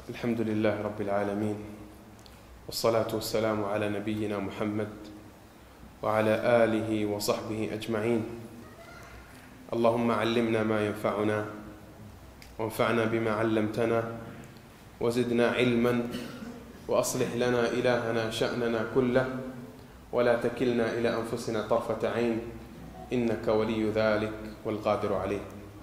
الحمد لله رب العالمين والصلاة والسلام على نبينا محمد وعلى آله وصحبه أجمعين اللهم علمنا ما ينفعنا وانفعنا بما علمتنا وزدنا علما وأصلح لنا إلهنا شأننا كله ولا تكلنا إلى أنفسنا طرفة عين إنك ولي ذلك والقادر عليه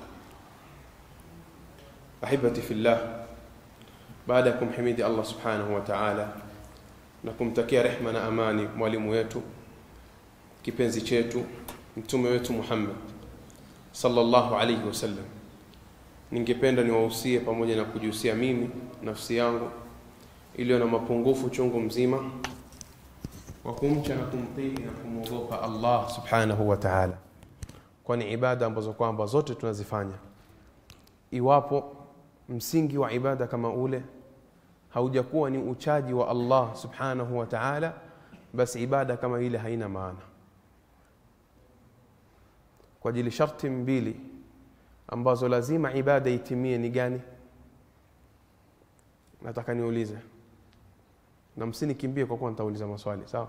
أحبتي في الله baada ya kumhimidi Allah subhanahu wa ta'ala na kumtakia rehma na amani mwalimu wetu kipenzi chetu mtume wetu Muhammad sallallahu alayhi wasallam, ningependa niwahusie pamoja na kujihusia mimi nafsi yangu iliyo na mapungufu chungu mzima wa kumcha na kumtii na kumwogopa Allah subhanahu wa ta'ala, kwani ibada ambazo kwamba zote tunazifanya iwapo msingi wa ibada kama ule haujakuwa ni uchaji wa Allah subhanahu wa ta'ala, basi ibada kama ile haina maana. Kwa ajili sharti mbili ambazo lazima ibada itimie ni gani? Nataka niulize na msinikimbie kwa kuwa nitauliza maswali sawa,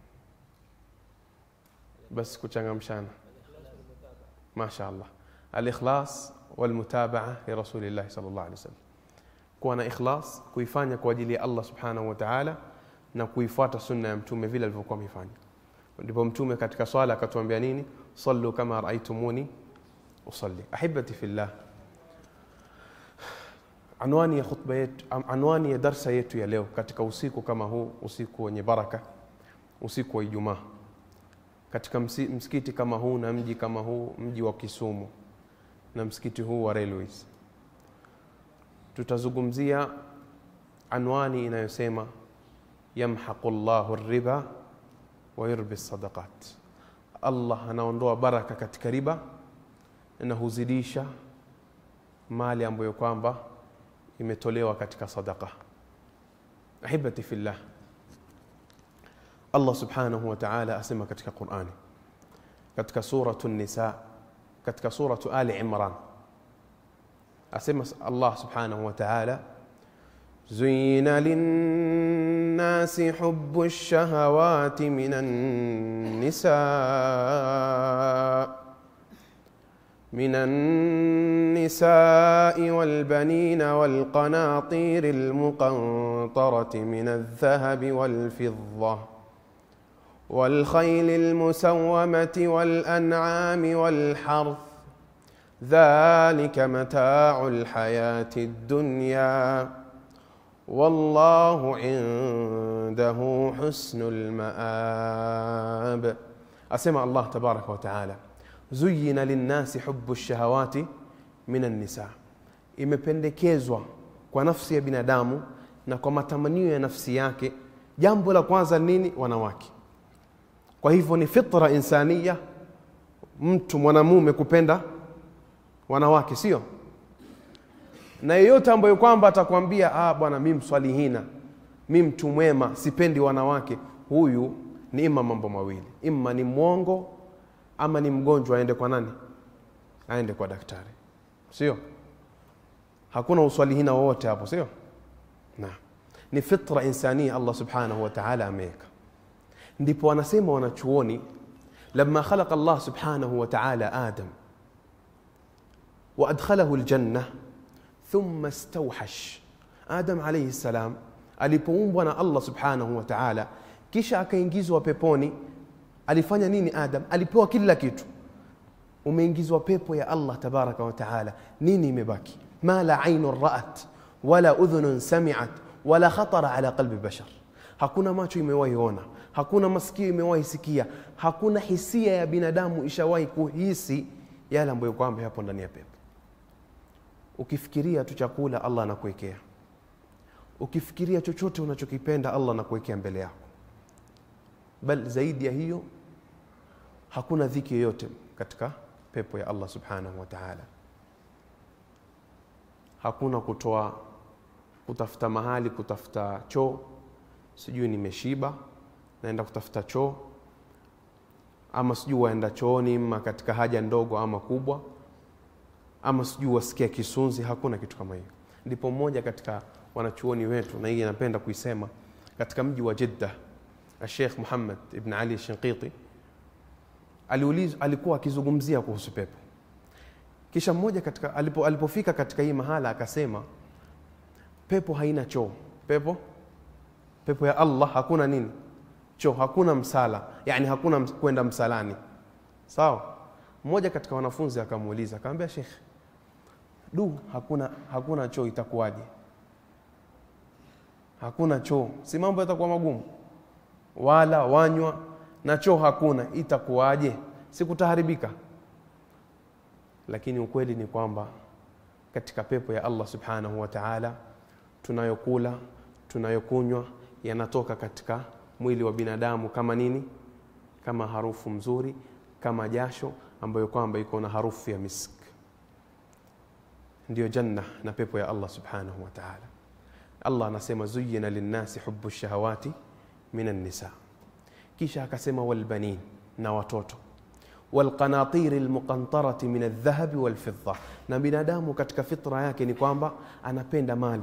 basi kuchangamshana. Masha Allah, al-ikhlas walmutabaa lirasulillahi sallallahu alaihi wasallam, kuwa na ikhlas, kuifanya kwa ajili ya Allah subhanahu wa ta'ala na kuifuata sunna ya mtume vile alivyokuwa amefanya. Ndipo mtume katika swala akatuambia nini? Sallu kama raaitumuni usalli. Ahibati fillah, anwani ya khutba yetu, anwani ya darsa yetu ya leo katika usiku kama huu, usiku wenye baraka, usiku wa Ijumaa, katika msikiti kama huu na mji kama huu, mji wa Kisumu na msikiti huu wa Railways, tutazungumzia anwani inayosema yamhaqu llahu riba wa yurbi sadaqat, Allah anaondoa baraka katika riba na huzidisha mali ambayo kwamba imetolewa katika sadaqa. Ahibati fillah, Allah subhanahu wa ta'ala asema katika Qur'ani katika suratu Nisa katika suratu Ali Imran asema Allah subhanahu wa ta'ala zuyina linnasi hubbu lshahawati min annisa من النساء والبنين والقناطير المقنطرة من الذهب والفضة والخيل المسومة والأنعام والحرث ذلك متاع الحياة الدنيا والله عنده حسن المآب أسمع الله تبارك وتعالى زين للناس حب الشهوات من النساء imependekezwa kwa nafsi ya binadamu na kwa matamanio ya nafsi yake jambo la kwanza nini wanawake kwa hivyo ni fitra insania mtu mwanamume kupenda wanawake sio na yeyote ambayo kwamba atakwambia ah, bwana mi mswalihina mi mtu mwema sipendi wanawake huyu ni ima mambo mawili ima ni mwongo ama ni mgonjwa aende kwa nani aende kwa daktari sio hakuna uswalihina wowote hapo sio na ni fitra insania allah subhanahu wa taala ameweka ndipo wanasema wanachuoni lama khalaqa Allah subhanahu wa ta'ala Adam wa adkhalahu aljanna thumma istawhash Adam alayhi salam alipoumbwa na Allah subhanahu wa ta'ala kisha akaingizwa peponi alifanya nini Adam alipewa kila kitu umeingizwa pepo ya Allah tabaraka wa ta'ala nini imebaki ma la aynun ra'at wala udhunun sami'at wala khatara ala qalbi bashar hakuna macho imewahi ona hakuna masikio imewahi sikia, hakuna hisia ya binadamu ishawahi kuhisi yale ambayo kwamba yapo ndani ya pepo. Ukifikiria tu chakula, Allah anakuwekea. Ukifikiria chochote unachokipenda, Allah anakuwekea mbele yako. Bal zaidi ya hiyo, hakuna dhiki yoyote katika pepo ya Allah subhanahu wa ta'ala. Hakuna kutoa kutafuta mahali, kutafuta choo, sijui nimeshiba naenda kutafuta choo ama sijui waenda chooni ma katika haja ndogo ama kubwa ama sijui wasikia kisunzi hakuna kitu kama hiyo ndipo mmoja katika wanachuoni wetu na hii napenda kuisema katika mji wa Jeddah Sheikh Muhammad ibn Ali Shinqiti aliuliz, alikuwa akizungumzia kuhusu pepo kisha mmoja katika alipo, alipofika katika hii mahala akasema pepo haina choo pepo pepo ya Allah hakuna nini choo hakuna msala yani hakuna ms- kwenda msalani sawa mmoja katika wanafunzi akamuuliza akamwambia Sheikh du hakuna hakuna choo itakuwaje hakuna choo si mambo yatakuwa magumu wala wanywa na choo hakuna itakuwaje sikutaharibika lakini ukweli ni kwamba katika pepo ya Allah subhanahu wa ta'ala tunayokula tunayokunywa yanatoka katika mwili wa binadamu kama nini kama harufu mzuri kama jasho ambayo kwamba iko na harufu ya misk ndiyo janna na pepo ya Allah subhanahu wa ta'ala Allah anasema zuyina linnasi hubu shahawati minan nisa kisha akasema walbanin na watoto walqanatiri almuqantarati min aldhahabi walfidda na binadamu katika fitra yake ni kwamba anapenda mali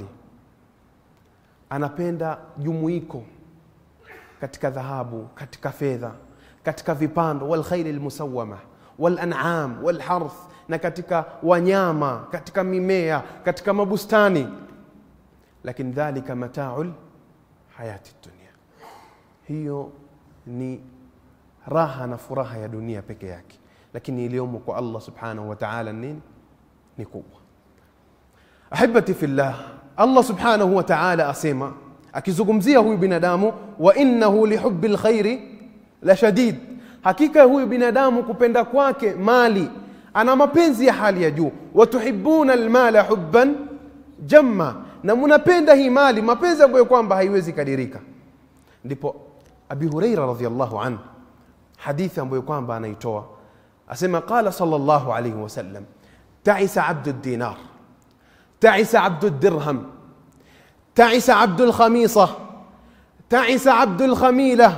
anapenda jumuiko katika dhahabu katika fedha katika vipando walkhairi almusawama walan'am walharth na katika wanyama katika mimea katika mabustani lakini dhalika mataul hayati dunia hiyo ni raha na furaha ya dunia peke yake lakini iliyomo kwa Allah subhanahu wa ta'ala nini ni kubwa ahibati fillah Allah subhanahu wa ta'ala asema akizungumzia huyu binadamu wa innahu lihubbi lkhairi la shadid hakika huyu binadamu kupenda kwake mali ana mapenzi ya hali ya juu watuhibuna almala hubban jamma na mnapenda hii mali mapenzi ambayo kwamba haiwezi kadirika ndipo abi hureira radhiallahu anhu hadithi ambayo kwamba anaitoa asema qala sallallahu alayhi wasallam taisa abdu dinar taisa abdu dirham taisa abdu lkhamisa taisa abdu lkhamila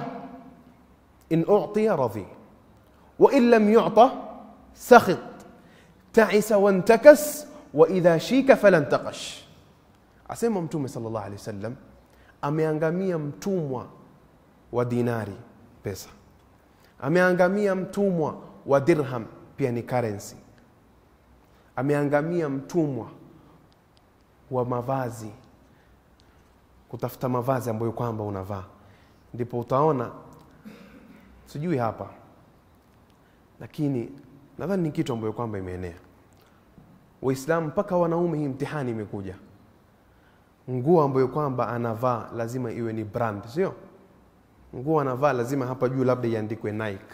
in uctiya radhi وإن لم يعطى سخط تعس وانتكس وإذا شيك فلا انتقش asema mtume sallallahu alaihi wasallam ameangamia mtumwa wa dinari pesa ameangamia mtumwa wa dirham pia ni currency ameangamia mtumwa wa mavazi kutafuta mavazi ambayo kwamba unavaa ndipo utaona sijui hapa lakini nadhani ni kitu ambayo kwamba imeenea waislamu mpaka wanaume hii mtihani imekuja nguo ambayo kwamba anavaa lazima iwe ni brand sio nguo anavaa lazima hapa juu labda iandikwe Nike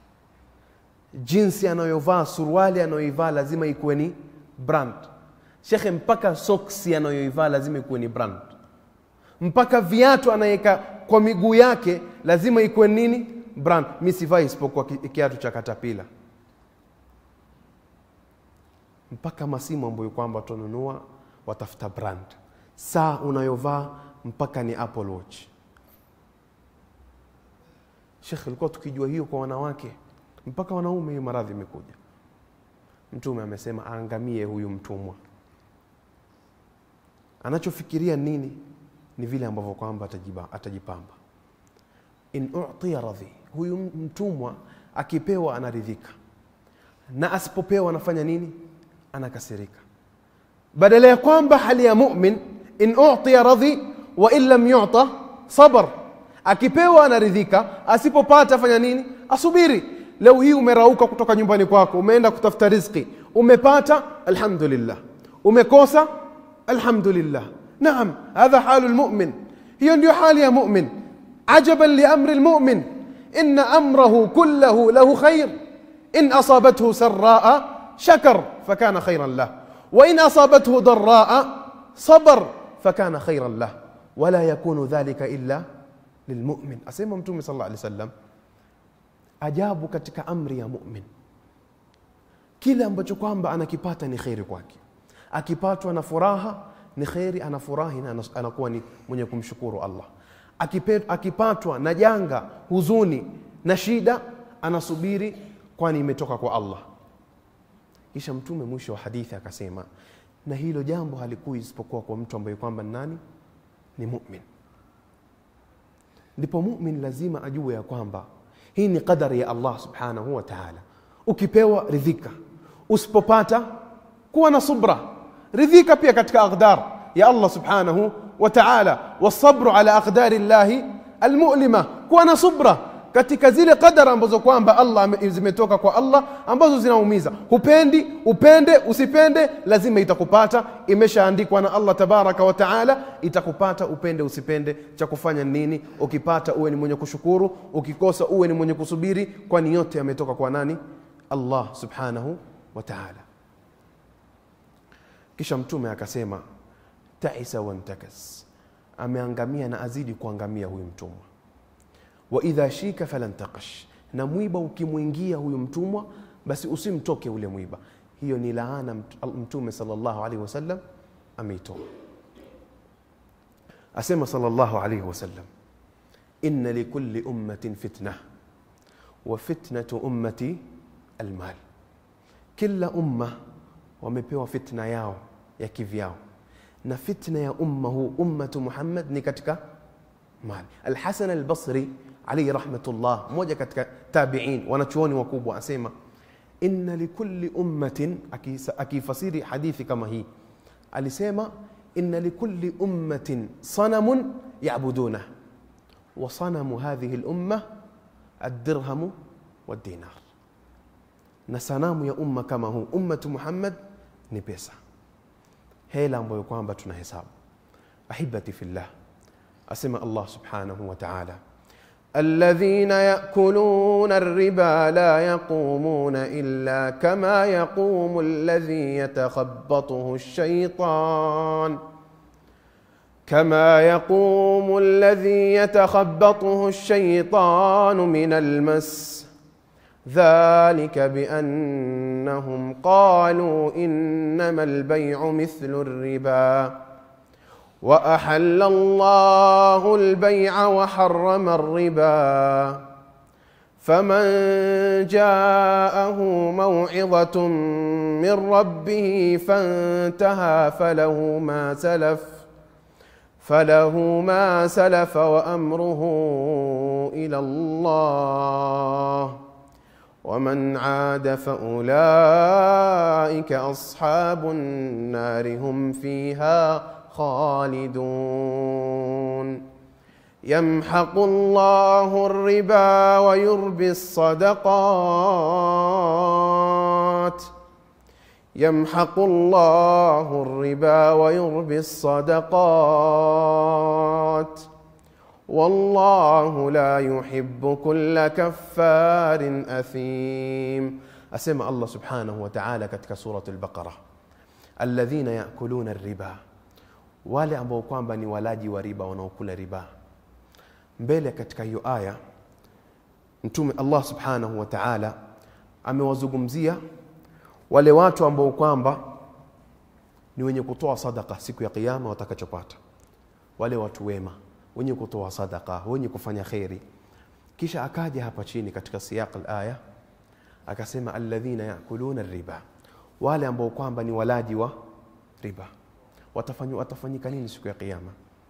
jinsi anayovaa suruali anayoivaa lazima ikuwe ni brand shekhe mpaka soksi anayoivaa lazima ikuwe ni brand mpaka viatu anaweka kwa miguu yake lazima ikuwe nini brand mi sivai isipokuwa ki- kiatu cha katapila mpaka masimu ambayo kwamba tununua watafuta brand saa unayovaa mpaka ni apple watch shekhe ilikuwa tukijua hiyo kwa wanawake mpaka wanaume hiyo maradhi imekuja mtume amesema aangamie huyu mtumwa anachofikiria nini ni vile ambavyo kwamba atajiba- atajipamba in utiya radhi huyu mtumwa akipewa anaridhika na asipopewa anafanya nini anakasirika badala ya kwamba hali ya mumin in utiya radhi wa in lam yuta sabar akipewa anaridhika asipopata fanya nini asubiri leo hii umerauka kutoka nyumbani kwako umeenda kutafuta riziki umepata alhamdulillah umekosa alhamdulillah naam hadha halu lmumin hiyo ndio hali ya mumin ajaban liamri lmumin ina amrahu kullahu lahu khair in asabathu saraa shakar fakana khairan lah وإن أصابته ضراء صبر فكان خيرا له ولا يكون ذلك إلا للمؤمن أسمى متومي صلى الله عليه وسلم ajabu katika amri ya mumin kile ambacho kwamba anakipata ni kheri kwake akipatwa na furaha ni kheri anafurahi na anas- anakuwa ni mwenye kumshukuru allah Akipe- akipatwa na janga huzuni na shida anasubiri kwani imetoka kwa allah kisha mtume mwisho wa hadithi akasema na hilo jambo halikui isipokuwa kwa mtu ambaye kwamba ni nani ni mumin ndipo mumin lazima ajue ya kwamba hii ni qadari ya allah subhanahu wa taala ukipewa ridhika usipopata kuwa na subra ridhika pia katika aqdar ya allah subhanahu wa taala wasabru ala aqdari llahi almulima kuwa na subra katika zile qadara ambazo kwamba allah ame- zimetoka kwa allah ambazo zinaumiza hupendi upende usipende lazima itakupata imeshaandikwa na allah tabaraka wa taala itakupata upende usipende cha kufanya nini ukipata uwe ni mwenye kushukuru ukikosa uwe ni mwenye kusubiri kwani yote yametoka kwa nani allah subhanahu wa taala kisha mtume akasema taisa wantakas ameangamia na azidi kuangamia huyu mtumwa wa idha shika falan taqash na mwiba ukimwingia huyu mtumwa basi usimtoke ule mwiba hiyo ni laana mt- mtume sallallahu alaihi wasallam ameitoa asema sallallahu alaihi wasallam inna likulli ummatin fitna wa fitnatu ummati almal kila umma wamepewa fitna yao ya kivyao na fitna ya umma huu ummatu muhammad ni katika mali alhasan albasri alaihi rahmatullah mmoja katika tabiin wanachuoni wakubwa asema inna likulli ummatin akisa- akifasiri hadithi kama hii alisema inna likulli ummatin sanamun yabudunah wa sanamu hadhihi lumma aldirhamu waldinar na sanamu ya umma kama huu ummatu muhammad ni pesa hela ambayo kwamba tunahesabu ahibati fillah asema allah subhanahu wa taala الذين ياكلون الربا لا يقومون الا كما يقوم الذي يتخبطه الشيطان كما يقوم الذي يتخبطه الشيطان من المس ذلك بانهم قالوا انما البيع مثل الربا واحل الله البيع وحرم الربا فمن جاءه موعظه من ربه فانتهى فله ما سلف فله ما سلف وامره الى الله ومن عاد فاولئك اصحاب النار هم فيها خالدون يمحق الله الربا ويربي الصدقات يمحق الله الربا ويربي الصدقات والله لا يحب كل كفار اثيم اسمع الله سبحانه وتعالى katika سوره البقره الذين ياكلون الربا wale ambao kwamba ni walaji wa riba wanaokula riba mbele katika hiyo aya mtume allah subhanahu wa taala amewazungumzia wale watu ambao kwamba ni wenye kutoa sadaka siku ya kiyama watakachopata wale watu wema wenye kutoa sadaka wenye kufanya kheri kisha akaja hapa chini katika siyaq alaya akasema alladhina yakuluna riba wale ambao kwamba ni walaji wa riba watafanywa watafanyika nini siku ya kiyama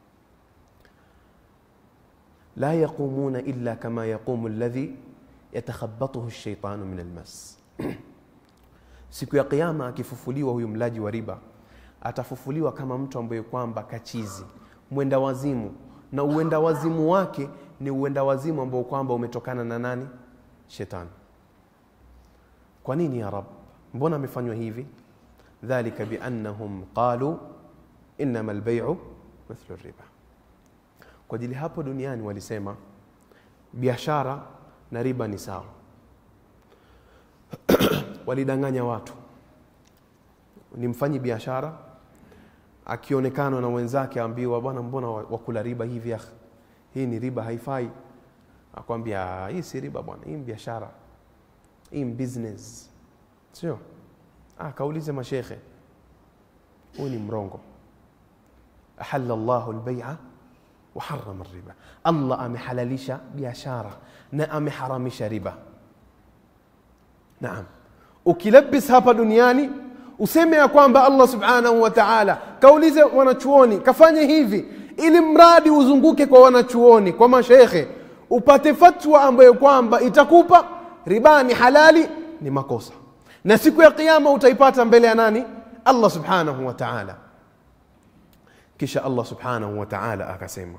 la yaqumuna illa kama yaqumu alladhi yatakhabbathu ash-shaytanu min almas siku ya kiyama akifufuliwa huyu mlaji wa riba atafufuliwa kama mtu ambaye kwamba kachizi mwenda wazimu na uenda wazimu wake ni uenda wazimu ambao kwamba umetokana na nani shetani kwa nini ya rab mbona amefanywa hivi dhalika biannahum qalu innama albay'u mithlu riba kwa ajili hapo duniani walisema biashara na riba ni sawa walidanganya watu ni mfanyi biashara akionekana na wenzake ambiwa bwana mbona wakula riba hivi ya hii ni riba haifai akwambia hii si riba bwana hii ni biashara hii ni business sio ah kaulize mashekhe huyu ni mrongo ahalla llahu albay'a wa harrama riba allah amehalalisha biashara na ameharamisha riba naam ukilabis hapa duniani useme ya kwamba allah subhanahu wa taala kaulize wanachuoni kafanye hivi ili mradi uzunguke kwa wanachuoni kwa mashekhe upate fatwa ambayo kwamba itakupa riba ni halali ni makosa na siku ya qiama utaipata mbele ya nani allah subhanahu wa taala kisha allah subhanahu wa taala akasema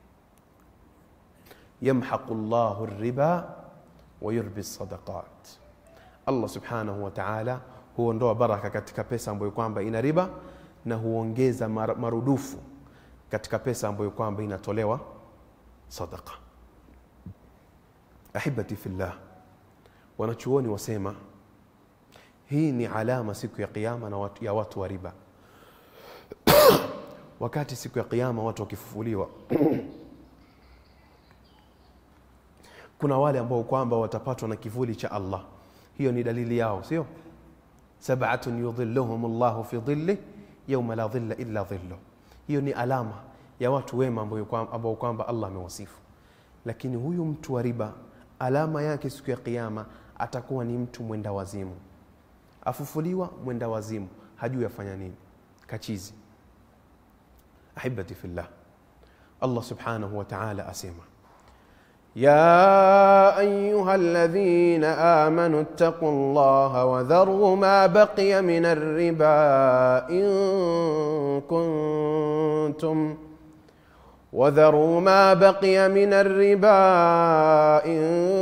yamhaqu llahu riba wayurbi sadaqat allah subhanahu wa taala huondoa baraka katika pesa ambayo kwamba ina riba na huongeza mar- marudufu katika pesa ambayo kwamba inatolewa sadaqa ahibati fillah wanachuoni wasema hii ni alama siku ya kiyama na watu, ya watu wa riba wakati siku ya kiyama watu wakifufuliwa kuna wale ambao kwamba watapatwa na kivuli cha allah hiyo ni dalili yao sio sabatun yudhilluhum llahu fi dhillih yauma la dhilla illa dhilluh hiyo ni alama ya watu wema ambao kwamba- ambao kwamba allah amewasifu lakini huyu mtu wa riba alama yake siku ya kiyama atakuwa ni mtu mwenda wazimu afufuliwa mwenda wazimu hajui afanya nini kachizi ahibati fillah allah subhanahu wa taala asema يا ايها الذين امنوا اتقوا الله وذروا ما بقي من الربا ان كنتم وذروا ما بقي من الربا ان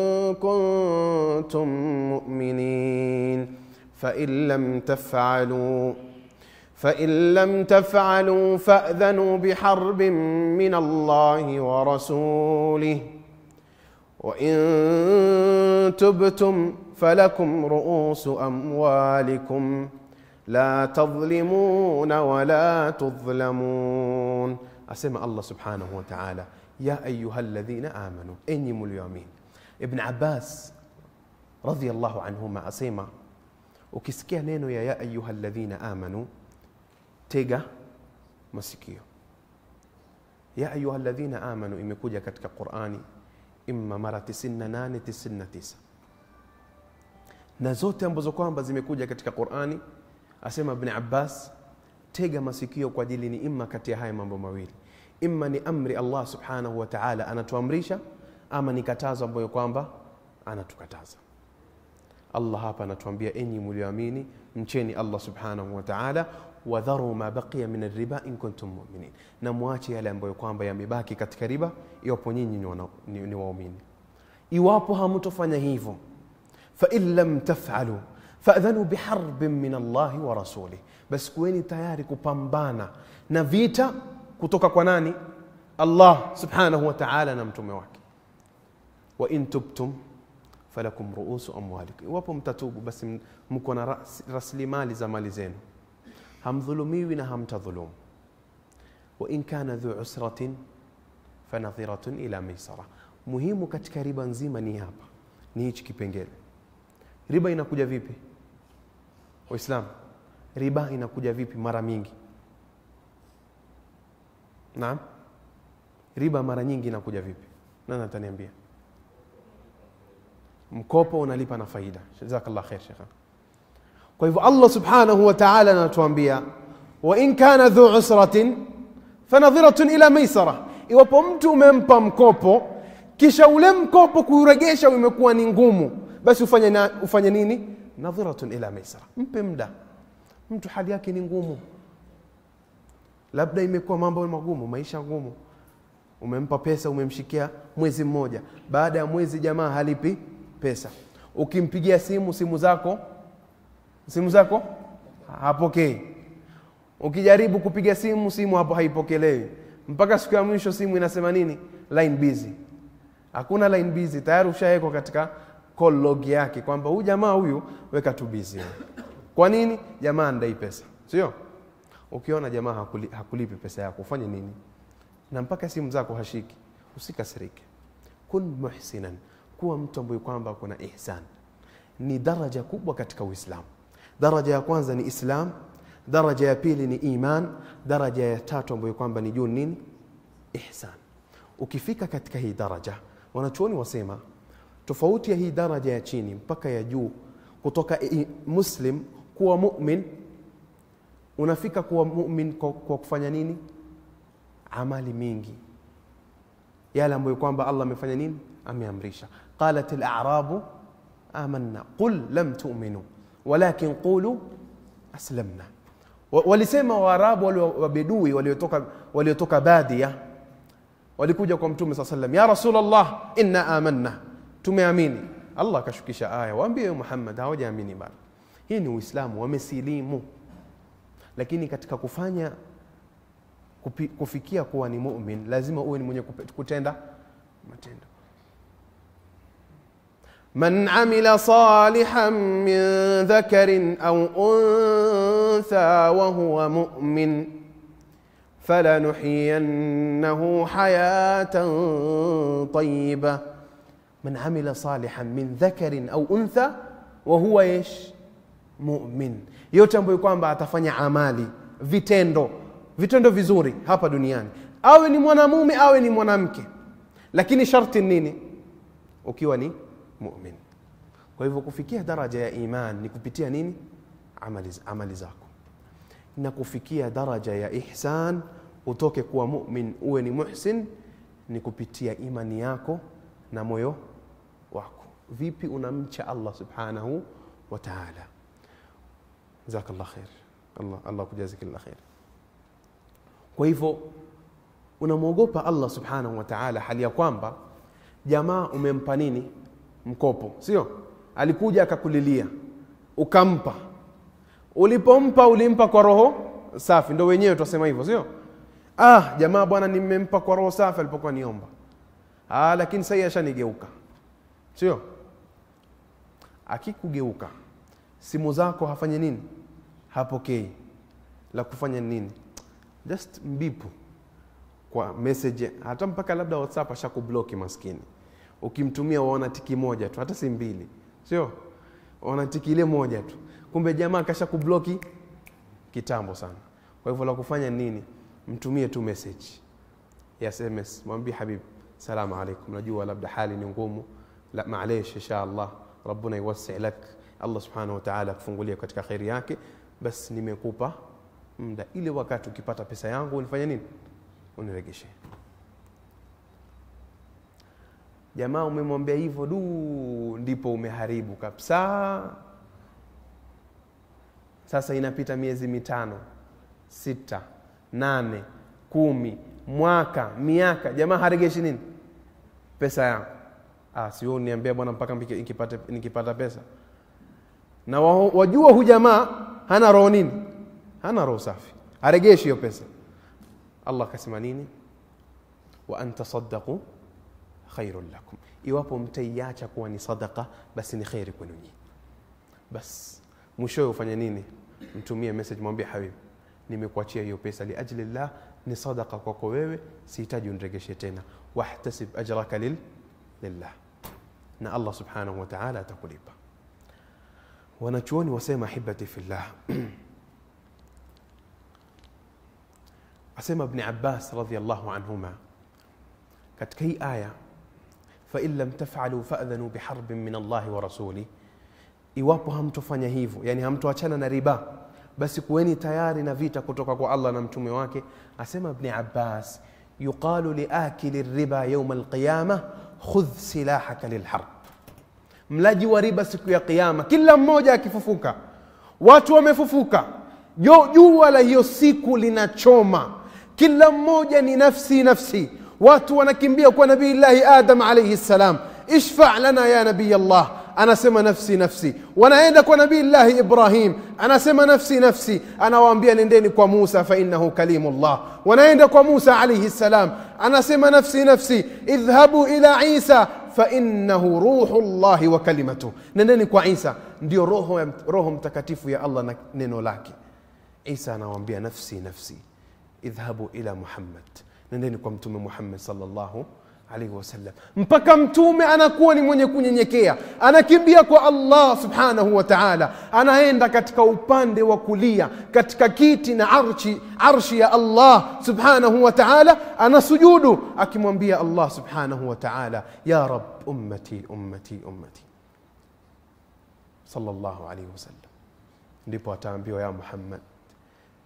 كنتم مؤمنين فان لم تفعلوا فان لم تفعلوا فاذنوا بحرب من الله ورسوله وان تبتم فلكم رؤوس اموالكم لا تظلمون ولا تظلمون اسمع الله سبحانه وتعالى يا ايها الذين امنوا اني مليومين ابن عباس رضي الله عنهما asema ukisikia neno ya ya ayuha alladhina amanu tega masikio ya ayuha alladhina amanu imekuja katika qurani imma mara 98 99 na zote ambazo kwamba zimekuja katika qurani asema ibn abbas tega masikio kwa ajili ni imma kati ya haya mambo mawili imma ni amri allah subhanahu wa taala anatuamrisha ama ni katazo ambayo kwamba anatukataza allah hapa anatuambia enyi mlioamini mcheni allah subhanahu wa taala wadharu ma baqiya min riba in kuntum muminin na mwache yale ambayo kwamba yamebaki katika riba iwapo nyinyi ni, wana- ni, ni waumini iwapo hamtofanya hivyo fain lam tafalu fadhanu biharbin min allahi wa rasulih basi kuweni tayari kupambana na vita kutoka kwa nani allah subhanahu wa taala na mtume wake wa in tubtum falakum ruusu amwalikum iwapo mtatubu basi m- mko na ras- rasilimali za mali zenu hamdhulumiwi na hamtadhulumu wa in kana dhu usratin fanadhiratun ila maisara muhimu katika riba nzima ni hapa ni hichi kipengele riba inakuja vipi waislamu riba inakuja vipi mara mingi naam riba mara nyingi inakuja vipi nani ataniambia mkopo unalipa na faida jazakallah khair shekhan kwa hivyo allah subhanahu wa taala anatuambia wain kana dhu usratin fanadhiratun ila maisara iwapo mtu umempa mkopo kisha ule mkopo kuuregesha umekuwa ni ngumu basi ufanye, na, ufanye nini nadhiratun ila maisara mpe mda mtu hali yake ni ngumu labda imekuwa mambo magumu maisha ngumu umempa pesa umemshikia mwezi mmoja baada ya mwezi jamaa halipi pesa ukimpigia simu simu zako simu zako hapokei ukijaribu kupiga simu simu hapo haipokelewi mpaka siku ya mwisho simu inasema nini line busy hakuna line busy tayari ushawekwa katika call log yake kwamba huyu jamaa huyu weka tu busy kwa nini jamaa andai pesa sio ukiona jamaa hakuli, hakulipi pesa yako ufanye nini na mpaka simu zako hashiki usikasirike kun muhsinan kuwa mtu ambaye kwamba kuna ihsan ni daraja kubwa katika uislamu daraja ya kwanza ni islam daraja ya pili ni iman daraja ya tatu ambayo kwamba ni juu nini ihsan ukifika katika hii daraja wanachuoni wasema tofauti ya hii daraja ya chini mpaka ya juu kutoka i- muslim kuwa mumin unafika kuwa mumin kwa, kwa kufanya nini amali mingi yale ambayo kwamba allah amefanya nini ameamrisha qalat larabu amanna qul lam tuminu walakin qulu aslamna Wa- walisema waarabu wale wabedui waliotoka waliotoka badia walikuja kwa mtume saa salam ya rasulllah inna amanna tumeamini allah akashukisha aya waambie muhammad hawajaamini bana hii ni uislamu wamesilimu lakini katika kufanya kupi, kufikia kuwa ni mumin lazima uwe ni mwenye kupe- kutenda matendo من عمل صالحا من ذكر او انثى وهو مؤمن فلنحيينه حياه طيبه من عمل صالحا من ذكر او انثى وهو ايش mumin yote ambayo kwamba atafanya amali vitendo vitendo vizuri hapa duniani awe ni mwanamume awe ni mwanamke lakini sharti ni nini ukiwa ni mumin kwa hivyo kufikia daraja ya iman ni kupitia nini amali, amali zako na kufikia daraja ya ihsan utoke kuwa mumin uwe ni muhsin ni kupitia imani yako na moyo wako vipi unamcha allah subhanahu wa taala jazakallah khair allah, allah kujazi kila khair kwa hivyo unamwogopa allah subhanahu wa taala hali ya kwamba jamaa umempa nini mkopo sio alikuja akakulilia ukampa ulipompa ulimpa kwa roho safi ndo wenyewe twasema hivyo sio ah jamaa bwana nimempa kwa roho safi alipokuwa niomba ah, lakini sahii ashanigeuka sio akikugeuka simu zako hafanye nini hapokei la kufanya nini just mbipu kwa message hata mpaka labda whatsapp ashakubloki maskini ukimtumia waona tiki moja tu hata si mbili sio waona tiki ile moja tu kumbe jamaa kasha kubloki kitambo sana kwa hivyo la kufanya nini mtumie tu message ya sms mwambie habib salamu alaikum najua labda hali ni ngumu la maalesh insha allah rabbuna yuwassi lak allah subhanahu wa ta'ala akufungulia katika kheri yake bas nimekupa muda ile wakati ukipata pesa yangu unifanye nini uniregeshe jamaa umemwambia hivyo du ndipo umeharibu kabisa sasa inapita miezi mitano sita nane kumi mwaka miaka jamaa haregeshi nini pesa yangu ah, sio niambia bwana mpaka mpike- nikipata, nikipata pesa na wa- wajua hu jamaa hana roho nini hana roho safi haregeshi hiyo pesa allah akasema nini wa an tasaddaqu khairun lakum iwapo mtaiacha kuwa ni sadaqa basi ni kheri kwenu nyinyi bas mwishowe ufanye nini mtumie message mwambie habibi nimekuachia hiyo pesa liajli llah ni sadaqa kwako wewe sihitaji uniregeshe tena wahtasib ajraka lil, lillah na allah subhanahu wa taala atakulipa wanachuoni wasema ahibati fillah asema ibni abbas radiallahu anhuma katika hii aya fain lam tafalu fadhanu biharbin min allahi wa rasulih iwapo hamtofanya hivyo yani hamtoachana na riba basi kuweni tayari na vita kutoka kwa allah na mtume wake asema ibni abbas yuqalu liakili riba yauma alqiyama khudh silahaka lilharb mlaji wa riba siku ya kiyama kila mmoja akifufuka watu wamefufuka Jo- jua la hiyo siku linachoma kila mmoja ni nafsi nafsi watu wanakimbia kwa nabiillahi adam alaihi ssalam ishfa lana ya nabiy allah anasema nafsi nafsi wanaenda kwa nabiillahi ibrahim anasema nafsi nafsi anawaambia nendeni kwa musa fainahu kalimullah wanaenda kwa musa alaihi ssalam anasema nafsi nafsi idhhabu ila isa fainahu ruhu llahi wa kalimatuh nendeni kwa isa ndio roho, ya- roho mtakatifu ya allah na neno lake isa anawaambia nafsi nafsi idhhabu ila muhammad nendeni kwa mtume muhammad salllahu alaihi wasallam mpaka mtume anakuwa ni mwenye kunyenyekea anakimbia kwa allah subhanahu wa taala anaenda katika upande wa kulia katika kiti na arshi, arshi ya allah subhanahu wa taala anasujudu akimwambia allah subhanahu wa taala ya rab ummati ummati ummati sallallahu alaihi wasallam ndipo ataambiwa ya muhammad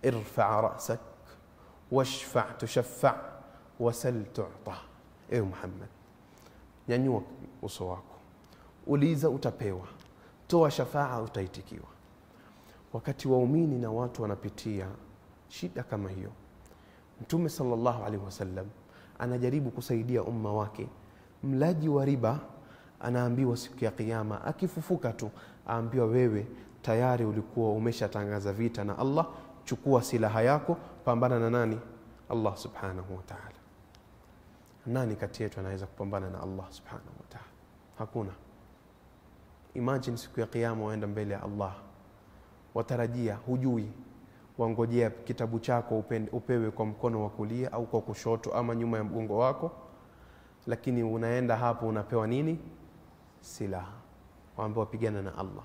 irfa rasak washfa tushaffa wasal tuta ewe muhammad nyanyua uso wako uliza utapewa toa shafaa utaitikiwa wakati waumini na watu wanapitia shida kama hiyo mtume sallallahu alaihi wasallam anajaribu kusaidia umma wake mlaji wa riba anaambiwa siku ya kiyama akifufuka tu aambiwa wewe tayari ulikuwa umeshatangaza vita na allah chukua silaha yako pambana na nani allah subhanahu wa taala nani kati yetu anaweza kupambana na allah subhanahu wa taala hakuna imagine siku ya kiyama waenda mbele ya allah watarajia hujui wangojea kitabu chako upen- upewe kwa mkono wa kulia au kwa kushoto ama nyuma ya mgongo wako lakini unaenda hapo unapewa nini silaha waambiwa pigana na allah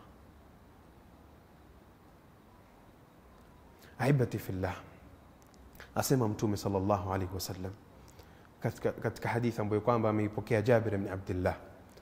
ahibati fillah asema mtume sallallahu alaihi wasallam katika, katika hadithi ambayo kwamba ameipokea jabir bni abdillah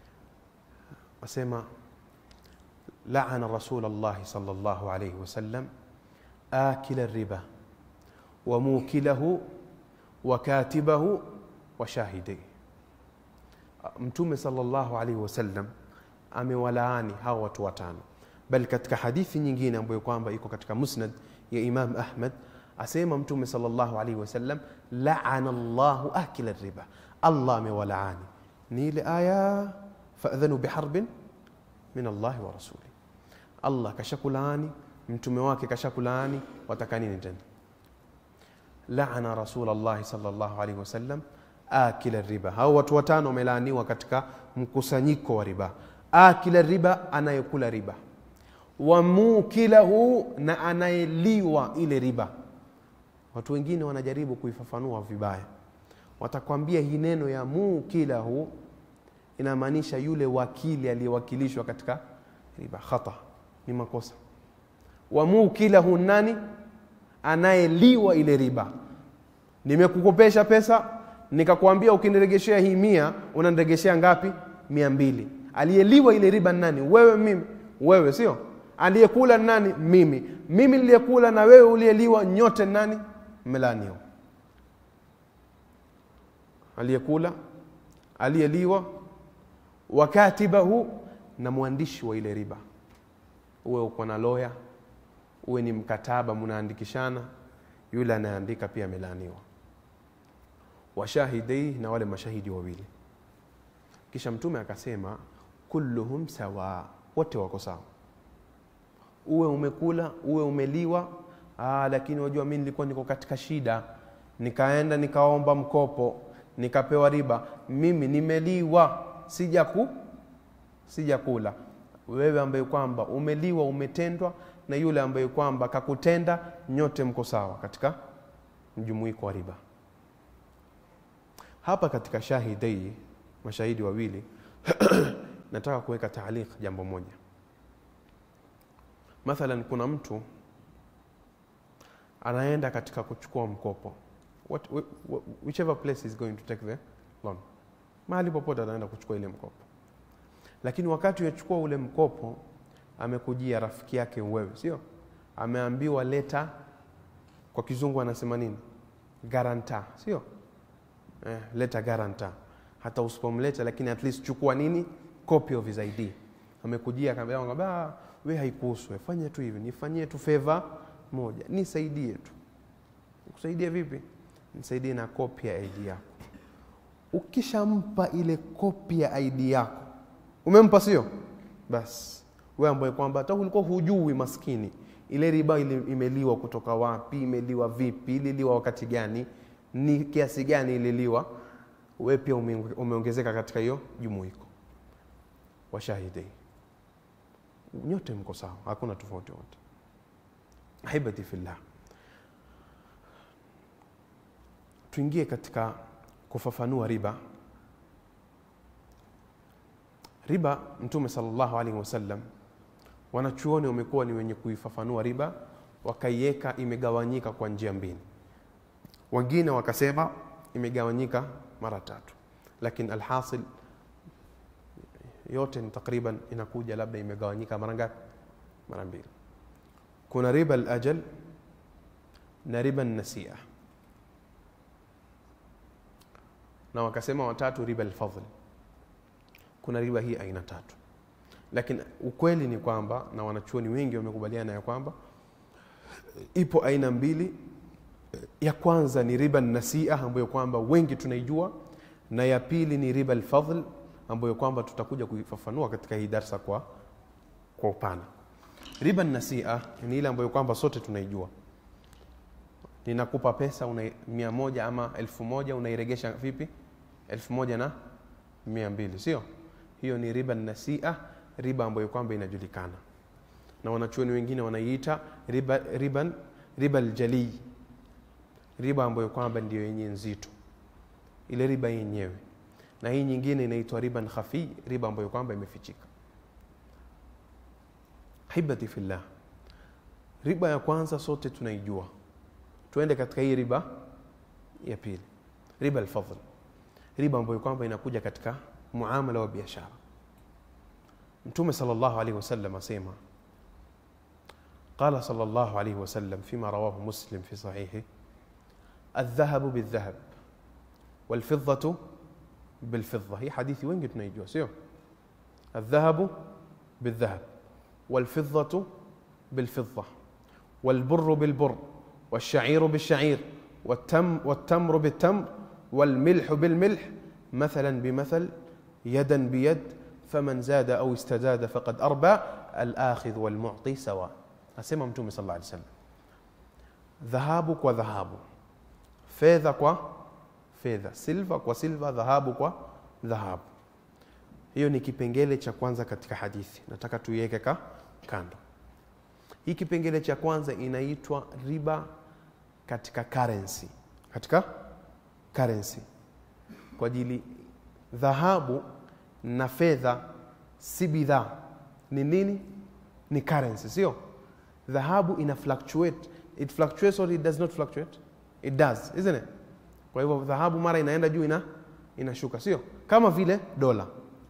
asema laana rasul llahi sal llahu alaihi wasallam akila riba wa mukilahu wa katibahu wa shahidaihi mtume sallallahu alaihi wasallam amewalaani hawa watu watano bali katika hadithi nyingine ambayo kwamba iko katika musnad ya imam ahmad asema mtume sallallahu alaihi wasallam laana llahu akila riba allah amewalaani ni ile aya fadhanu biharbin min allahi wa rasuli allah kashakulaani mtume wake kashakulaani wataka nini tena laana rasul llahi sallallahu alaihi wasallam akila riba hao watu watano wamelaaniwa katika mkusanyiko wa riba akila riba anayekula riba wa mukilahu na anayeliwa ile riba watu wengine wanajaribu kuifafanua vibaya watakwambia hii neno ya mukilahu inamaanisha yule wakili aliyewakilishwa katika riba khata ni makosa wa mukilahu nani anayeliwa ile riba nimekukopesha pesa nikakwambia ukiniregeshea hii mia unaniregeshea ngapi mia mbili aliyeliwa ile riba ni nani wewe mimi wewe sio aliyekula ni nani mimi mimi niliyekula na wewe uliyeliwa nyote ni nani mmelaniwa aliyekula aliyeliwa wakatibahu na mwandishi wa ile riba uwe uko na loya uwe ni mkataba mnaandikishana yule anayeandika pia amelaaniwa washahidei na wale mashahidi wawili kisha mtume akasema kulluhum sawa wote wako sawa uwe umekula uwe umeliwa aa, lakini wajua mi nilikuwa niko katika shida nikaenda nikaomba mkopo nikapewa riba mimi nimeliwa sijaku sijakula wewe ambaye kwamba umeliwa umetendwa na yule ambaye kwamba kakutenda nyote mko sawa katika mjumuiko wa riba hapa katika shahidai mashahidi wawili nataka kuweka taaliq jambo moja mathalan kuna mtu anaenda katika kuchukua mkopo What, whichever place is going to take the loan mahali popote anaenda kuchukua ile mkopo lakini wakati yachukua ule mkopo amekujia rafiki yake wewe sio ameambiwa leta kwa kizungu anasema nini garanta sio eh, leta garanta hata usipomleta lakini at least chukua nini copy of his id amekujia akamwambia we haikuhusu fanya tu hivi nifanyie tu favor moja nisaidie tu kusaidia vipi nisaidie na kopi ya id yako ukishampa ile kopi ya id yako umempa sio basi we ambaye kwamba hata ulikuwa hujui maskini ile riba ile imeliwa kutoka wapi imeliwa vipi ililiwa wakati gani ni kiasi gani ililiwa we pia umeongezeka katika hiyo jumuiko washahidi nyote mko sawa hakuna tofauti wote ahibati fillah tuingie katika kufafanua riba riba mtume salllahu alaihi wasallam wanachuoni wamekuwa ni wenye kuifafanua riba wakaiweka imegawanyika kwa njia mbili wengine wakasema imegawanyika mara tatu lakini alhasil yote ni takriban inakuja labda imegawanyika mara ngapi mara mbili kuna riba alajal na riba nasia na wakasema watatu riba alfadhl kuna riba hii aina tatu lakini ukweli ni kwamba na wanachuoni wengi wamekubaliana ya kwamba ipo aina mbili ya kwanza ni riba nasia ambayo kwamba wengi tunaijua na ya pili ni riba alfadhl ambayo kwamba tutakuja kuifafanua katika hii darsa kwa kwa upana riba nasia ni ile ambayo kwamba sote tunaijua ninakupa pesa una mia moja ama elfu moja unairegesha vipi elfu moja na mia mbili sio hiyo ni riba nasia riba ambayo kwamba inajulikana na wanachuoni wengine wanaiita riba, riba, riba aljalii riba ambayo kwamba ndio yenye nzito ile riba yenyewe na hii nyingine inaitwa riban khafi riba ambayo kwamba imefichika hibati fillah riba ya kwanza sote tunaijua tuende katika hii riba ya pili riba alfadhl riba ambayo kwamba inakuja katika muamala wa biashara mtume sallallahu alaihi wasallam asema قال صلى الله عليه وسلم فيما رواه مسلم في صحيحه الذهب بالذهب والفضة بالفضة هي حديث وين قلت نيجوا سيو الذهب بالذهب والفضة بالفضة والبر بالبر والشعير بالشعير والتم والتمر بالتمر والملح بالملح مثلا بمثل يدا بيد فمن زاد أو استزاد فقد أربى الآخذ والمعطي سواء asema mtume sala llaw sallam dhahabu kwa dhahabu fedha kwa fedha silva kwa silva dhahabu kwa dhahabu hiyo ni kipengele cha kwanza katika hadithi nataka tuiweke ka kando hii kipengele cha kwanza inaitwa riba katika currency katika currency kwa ajili dhahabu na fedha si bidhaa ni nini ni currency sio dhahabu ina fluctuate it fluctuates or it does not fluctuate it does isn't it kwa hivyo dhahabu mara inaenda juu ina inashuka sio kama vile dola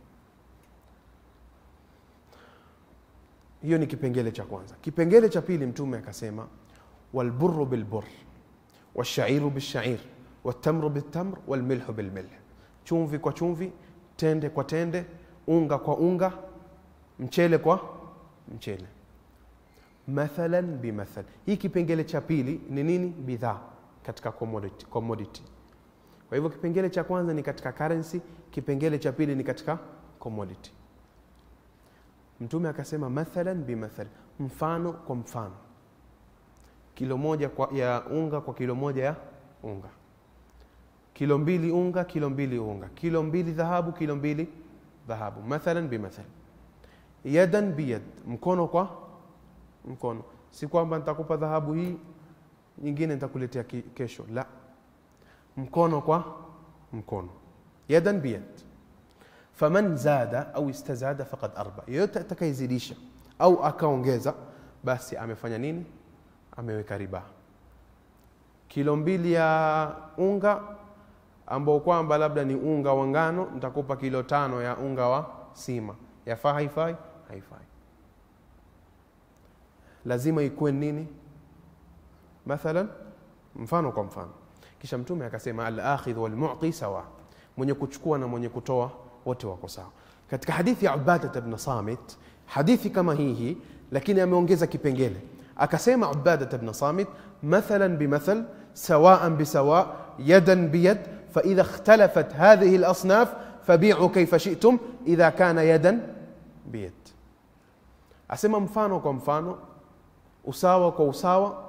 hiyo ni kipengele cha kwanza kipengele cha pili mtume akasema walburru bilbur washairu bishair watamru bitamr walmilhu bilmilh chumvi kwa chumvi tende kwa tende unga kwa unga mchele kwa mchele mathalan bimathal hii kipengele cha pili ni nini bidhaa katika commodity, commodity kwa hivyo kipengele cha kwanza ni katika currency kipengele cha pili ni katika commodity mtume akasema mathalan bimathal mfano kwa mfano kilo moja kwa, ya unga kwa kilo moja ya unga kilo mbili unga kilo mbili unga kilo mbili dhahabu kilo mbili dhahabu mathalan bimathal yadan biyad mkono kwa mkono si kwamba nitakupa dhahabu hii nyingine nitakuletea kesho la mkono kwa mkono yadan biyad faman zada au istazada faqad arba yeyote atakayezidisha au akaongeza basi amefanya nini ameweka riba kilo mbili ya unga ambao kwamba labda ni unga wa ngano nitakupa kilo tano ya unga wa sima yafaa haifai haifai lazima ikuwe nini mathalan mfano kwa mfano kisha mtume akasema alakhidh walmuti sawa mwenye kuchukua na mwenye kutoa wote wako sawa katika hadithi ya ubadat bn samit hadithi kama hii hii lakini ameongeza kipengele akasema ubadat bn samit mathalan bimathal sawaan bisawa yadan biyad faidha ikhtalafat hadhihi lasnaf fabiu kaifa shitum idha kana yadan biyad asema mfano kwa mfano usawa kwa usawa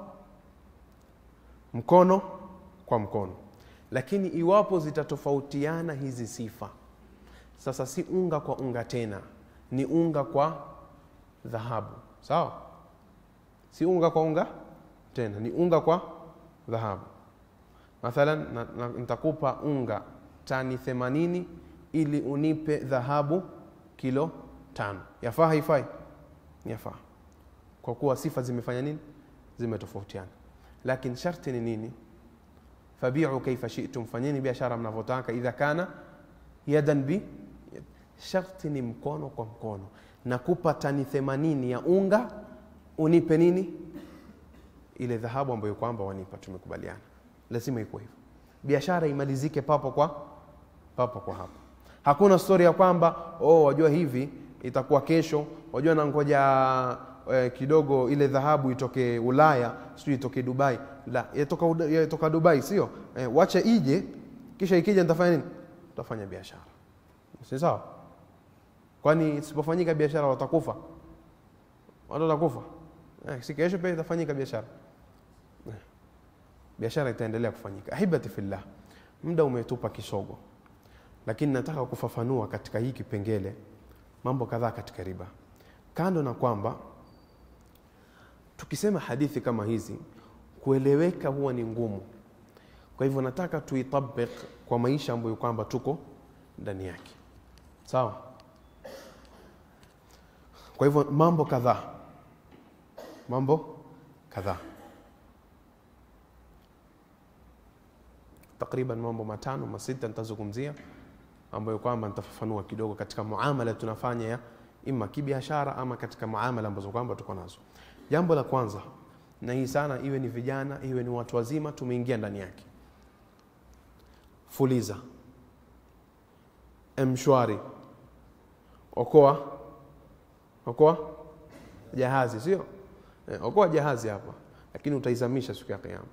mkono kwa mkono lakini iwapo zitatofautiana hizi sifa sasa si unga kwa unga tena ni unga kwa dhahabu sawa si unga kwa unga tena ni unga kwa dhahabu mathalan nitakupa unga tani 80 ili unipe dhahabu kilo tano yafaa haifai yafaa kwa kuwa sifa zimefanya nini zimetofautiana lakini sharti ni nini fabiu kaifa shitum fanyeni biashara mnavyotaka idha kana yadan bi sharti ni mkono kwa mkono nakupa tani 80 ya unga unipe nini ile dhahabu ambayo kwamba wanipa tumekubaliana lazima ikuwe hivyo biashara imalizike papo kwa papo kwa hapo hakuna stori ya kwamba oh wajua hivi itakuwa kesho wajua nangoja eh, kidogo ile dhahabu itoke ulaya sijui itoke dubai la yatoka, Uda- yatoka dubai sio eh, wacha ije kisha ikija nitafanya nini tutafanya biashara si sawa kwani isipofanyika biashara watakufa watu watakufa eh, si kesho pia itafanyika biashara Eh, biashara itaendelea kufanyika ahibati fillah muda umetupa kisogo lakini nataka kufafanua katika hii kipengele mambo kadhaa katika riba kando na kwamba tukisema hadithi kama hizi kueleweka huwa ni ngumu kwa hivyo nataka tuitabik kwa maisha ambayo kwamba tuko ndani yake sawa kwa hivyo mambo kadhaa mambo kadhaa takriban mambo matano masita nitazungumzia ambayo kwamba nitafafanua kidogo katika muamala tunafanya ya ima kibiashara ama katika muamala ambazo kwamba tuko nazo jambo la kwanza na hii sana iwe ni vijana iwe ni watu wazima tumeingia ndani yake fuliza mshwari okoa okoa jahazi sio eh, okoa jahazi hapa lakini utaizamisha siku ya kiyama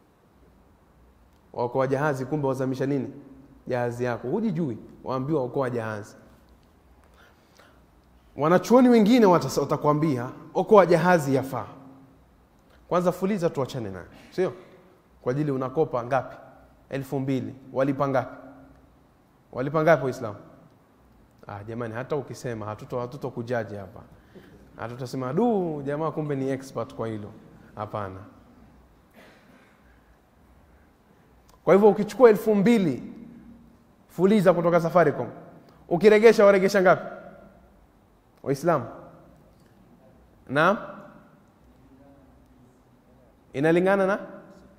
waokoa jahazi kumbe wazamisha nini jahazi yako hujijui waambiwa okoa jahazi wanachuoni wengine watas- watakwambia okoa jahazi yafaa kwanza fuliza tuachane nayo sio kwa ajili unakopa ngapi elfu mbili walipa ngapi walipa ngapi waislamu ah, jamani hata ukisema hatuto hatuto kujaji hapa hatutasema du jamaa kumbe ni expert kwa hilo hapana kwa hivyo ukichukua elfu mbili fuliza kutoka safaricom ukiregesha waregesha ngapi waislamu naam inalingana na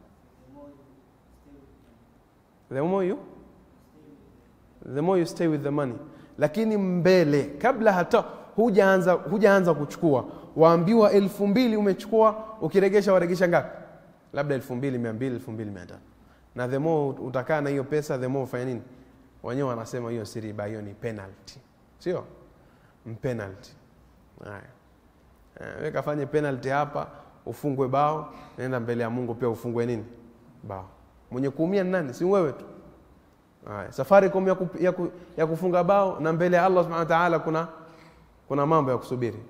the more you the more you stay with the money lakini mbele kabla hata hujaanza hujaanza kuchukua waambiwa elfu mbili umechukua ukiregesha waregesha ngapi labda elfu mbili mia mbili elfu mbili mia tatu na the more utakaa na hiyo pesa the more ufanya nini wenyewe wanasema hiyo si riba hiyo ni penalty sio mpenalty haya Eh, wewe kafanye penalty hapa ufungwe bao nenda mbele ya mungu pia ufungwe nini bao mwenye kuumia ni nani si wewe tu haya safaricom ya, ku, ya, ku, ya kufunga bao na mbele ya allah subhanahu wa ta'ala kuna kuna mambo ya kusubiri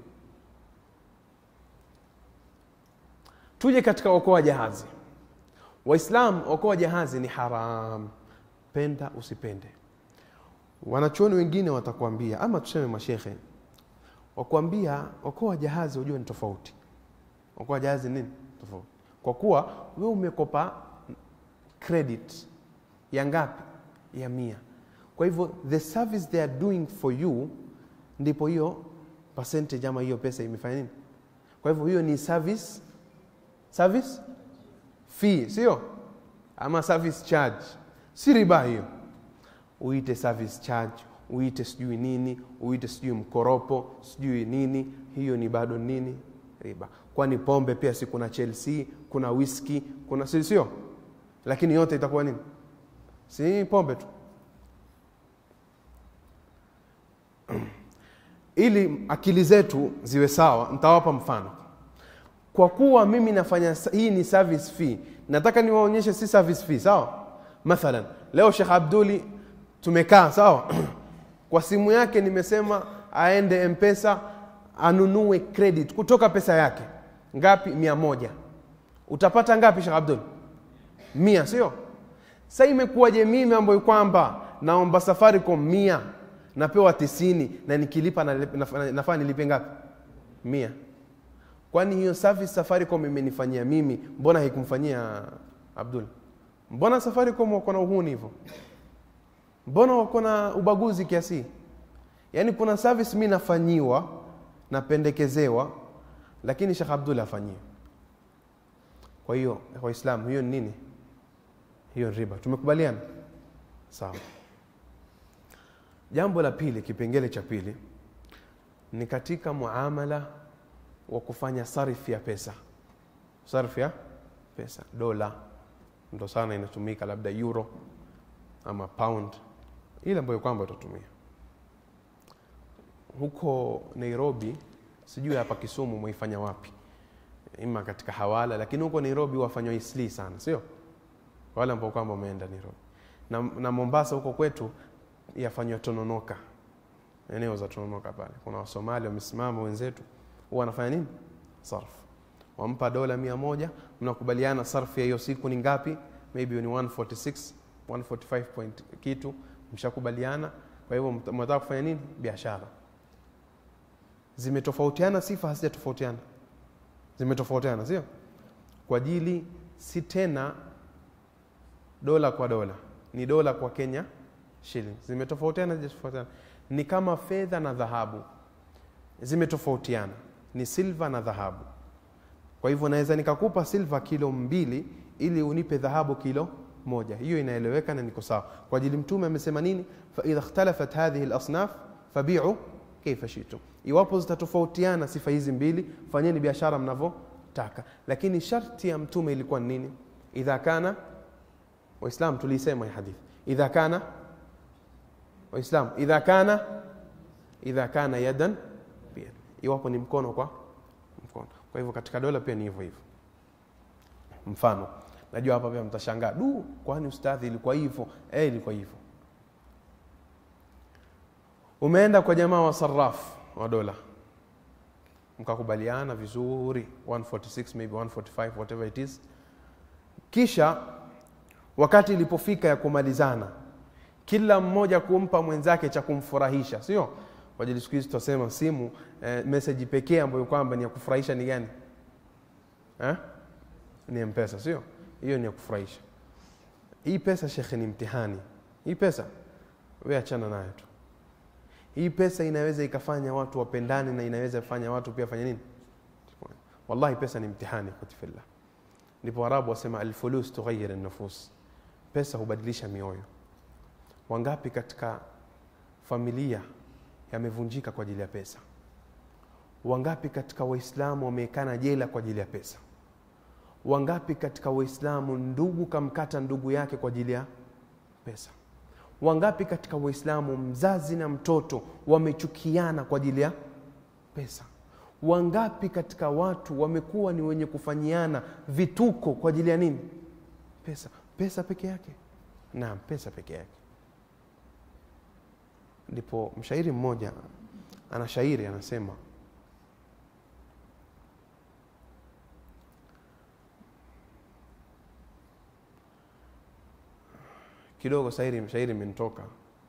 tuje katika okoa jahazi waislam okoa jahazi ni haram penda usipende wanachuoni wengine watakwambia ama tuseme mashekhe wakwambia okoa jahazi ujue ni tofauti okoa jahazi nini tofauti kwa kuwa we umekopa credit ya ngapi ya mia kwa hivyo the service they are doing for you ndipo hiyo percentage ama hiyo pesa imefanya nini kwa hivyo hiyo ni service service fee sio ama service charge si riba hiyo uite service charge uite sijui nini uite sijui mkoropo sijui nini hiyo ni bado nini riba kwani pombe pia si kuna chelsea kuna whisky kuna si sio lakini yote itakuwa nini si pombe tu ili akili zetu ziwe sawa nitawapa mfano kwa kuwa mimi nafanya hii ni service fee nataka niwaonyeshe si service fee sawa mathalan leo shekh abduli tumekaa sawa kwa simu yake nimesema aende mpesa anunue credit kutoka pesa yake ngapi mia moja utapata ngapi shekh abdul mia sio sa imekuwaje mimi ambayo kwamba naomba safaricom mia napewa tisini na nikilipa nafaa na, na, nilipe ngapi mia kwani hiyo service safaricom imenifanyia mimi mbona haikumfanyia abdul mbona safaricom wako na uhuni hivyo mbona wako na ubaguzi kiasi yaani kuna service mi nafanyiwa napendekezewa lakini shekh abdul afanyie kwa hiyo waislamu hiyo ni nini hiyo riba tumekubaliana sawa jambo la pili kipengele cha pili ni katika muamala wa kufanya sarf ya pesa sarf ya pesa dola ndo sana inatumika labda euro ama pound ile ambayo kwamba utatumia huko nairobi sijui hapa kisumu mwaifanya wapi ima katika hawala lakini huko nairobi wafanywa isli sana sio wale ambao kwamba wameenda nairobi na, na mombasa huko kwetu yafanywa tononoka eneo za tononoka pale kuna wasomali wamesimama wenzetu huwa wanafanya nini sarfu wampa dola mia moja mnakubaliana sarfu ya hiyo siku ni ngapi maybe ni 146 145 point kitu mshakubaliana kwa hivyo mt- mnataka kufanya nini biashara zimetofautiana sifa hazijatofautiana zimetofautiana sio kwa ajili si tena dola kwa dola ni dola kwa kenya shilling zimetofautiana hazijatofautiana ni kama fedha na dhahabu zimetofautiana ni silva na dhahabu kwa hivyo naweza nikakupa silva kilo mbili ili unipe dhahabu kilo moja hiyo inaeleweka na niko sawa kwa ajili mtume amesema nini faidha ikhtalafat hadhihi lasnaf fabiu kaifa shitum iwapo zitatofautiana sifa hizi mbili fanyeni biashara mnavyotaka lakini sharti ya mtume ilikuwa ni nini idha kana waislam tuliisema hii hadithi idha kana waislam idha kana idha kana yadan biyad iwapo ni mkono kwa mkono kwa hivyo katika dola pia ni hivyo hivyo mfano najua hapa pia mtashangaa du kwani ustadhi ilikuwa hivyo eh ilikuwa hivyo umeenda kwa jamaa wa saraf wa dola mkakubaliana vizuri 146 maybe 145 whatever it is kisha wakati ilipofika ya kumalizana kila mmoja kumpa mwenzake cha kumfurahisha sio kwa ajili siku hizi tutasema simu eh, meseji pekee ambayo kwamba ni ya kufurahisha ni gani eh? ni mpesa sio hiyo ni ya kufurahisha hii pesa shekhe ni mtihani hii pesa we achana nayo tu hii pesa inaweza ikafanya watu wapendane na inaweza kufanya watu pia fanya nini wallahi pesa ni mtihani kutifillah ndipo warabu wasema alfulus tughayir nufus pesa hubadilisha mioyo wangapi katika familia yamevunjika kwa ajili ya pesa wangapi katika waislamu wameekana jela kwa ajili ya pesa wangapi katika waislamu ndugu kamkata ndugu yake kwa ajili ya pesa wangapi katika waislamu mzazi na mtoto wamechukiana kwa ajili ya pesa wangapi katika watu wamekuwa ni wenye kufanyiana vituko kwa ajili ya nini pesa pesa peke yake naam pesa peke yake ndipo mshairi mmoja ana shairi anasema kidogo shairi shairi imenitoka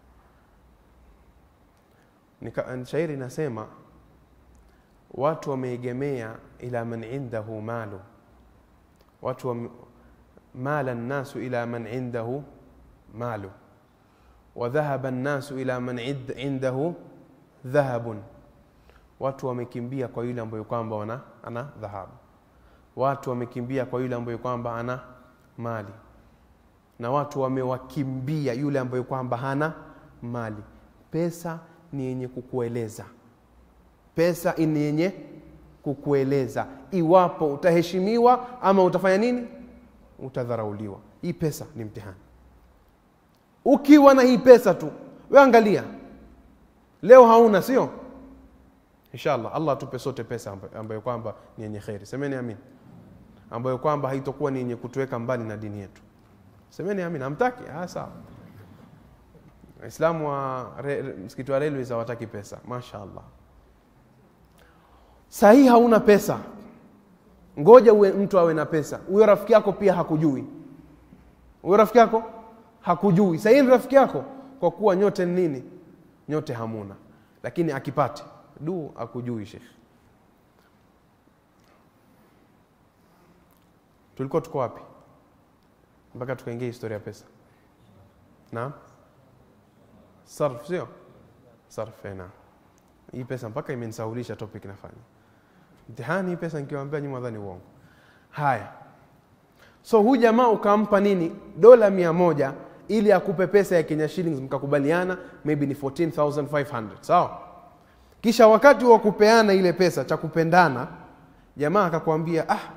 Nika- shairi inasema watu wameegemea ila man indahu malu watu wame, mala nnasu ila man indahu malu wadhahaba nnasu ila man id- indahu dhahabun watu wamekimbia kwa yule ambayo kwamba wana ana dhahabu watu wamekimbia kwa yule ambayo kwamba ana mali na watu wamewakimbia yule ambayo kwamba hana mali pesa ni yenye kukueleza pesa ni yenye kukueleza iwapo utaheshimiwa ama utafanya nini utadharauliwa hii pesa ni mtihani ukiwa na hii pesa tu we angalia leo hauna sio inshallah allah atupe sote pesa amba- ambayo kwamba ni yenye kheri semeni amin ambayo kwamba haitokuwa ni yenye kutuweka mbali na dini yetu semeni amin hamtaki ah, sawa waislamu wa re, re, msikiti wa railways hawataki pesa mashaallah sahii hauna pesa ngoja uwe mtu awe na pesa huyo rafiki yako pia hakujui huyo rafiki yako hakujui sahii ni rafiki yako kwa kuwa nyote ni nini nyote hamuna lakini akipate du akujui shekh tulikuwa tuko wapi mpaka tukaingia historia ya pesa naam sarf sio sarf eh, naam hii pesa mpaka imenisaulisha topic nafanya mtihani hii pesa nikiwaambia nyuma dhani uongo haya so huyu jamaa ukampa nini dola mia moja ili akupe pesa ya kenya shillings mkakubaliana maybe ni 14500 sawa kisha wakati wa kupeana ile pesa cha kupendana jamaa akakwambia ah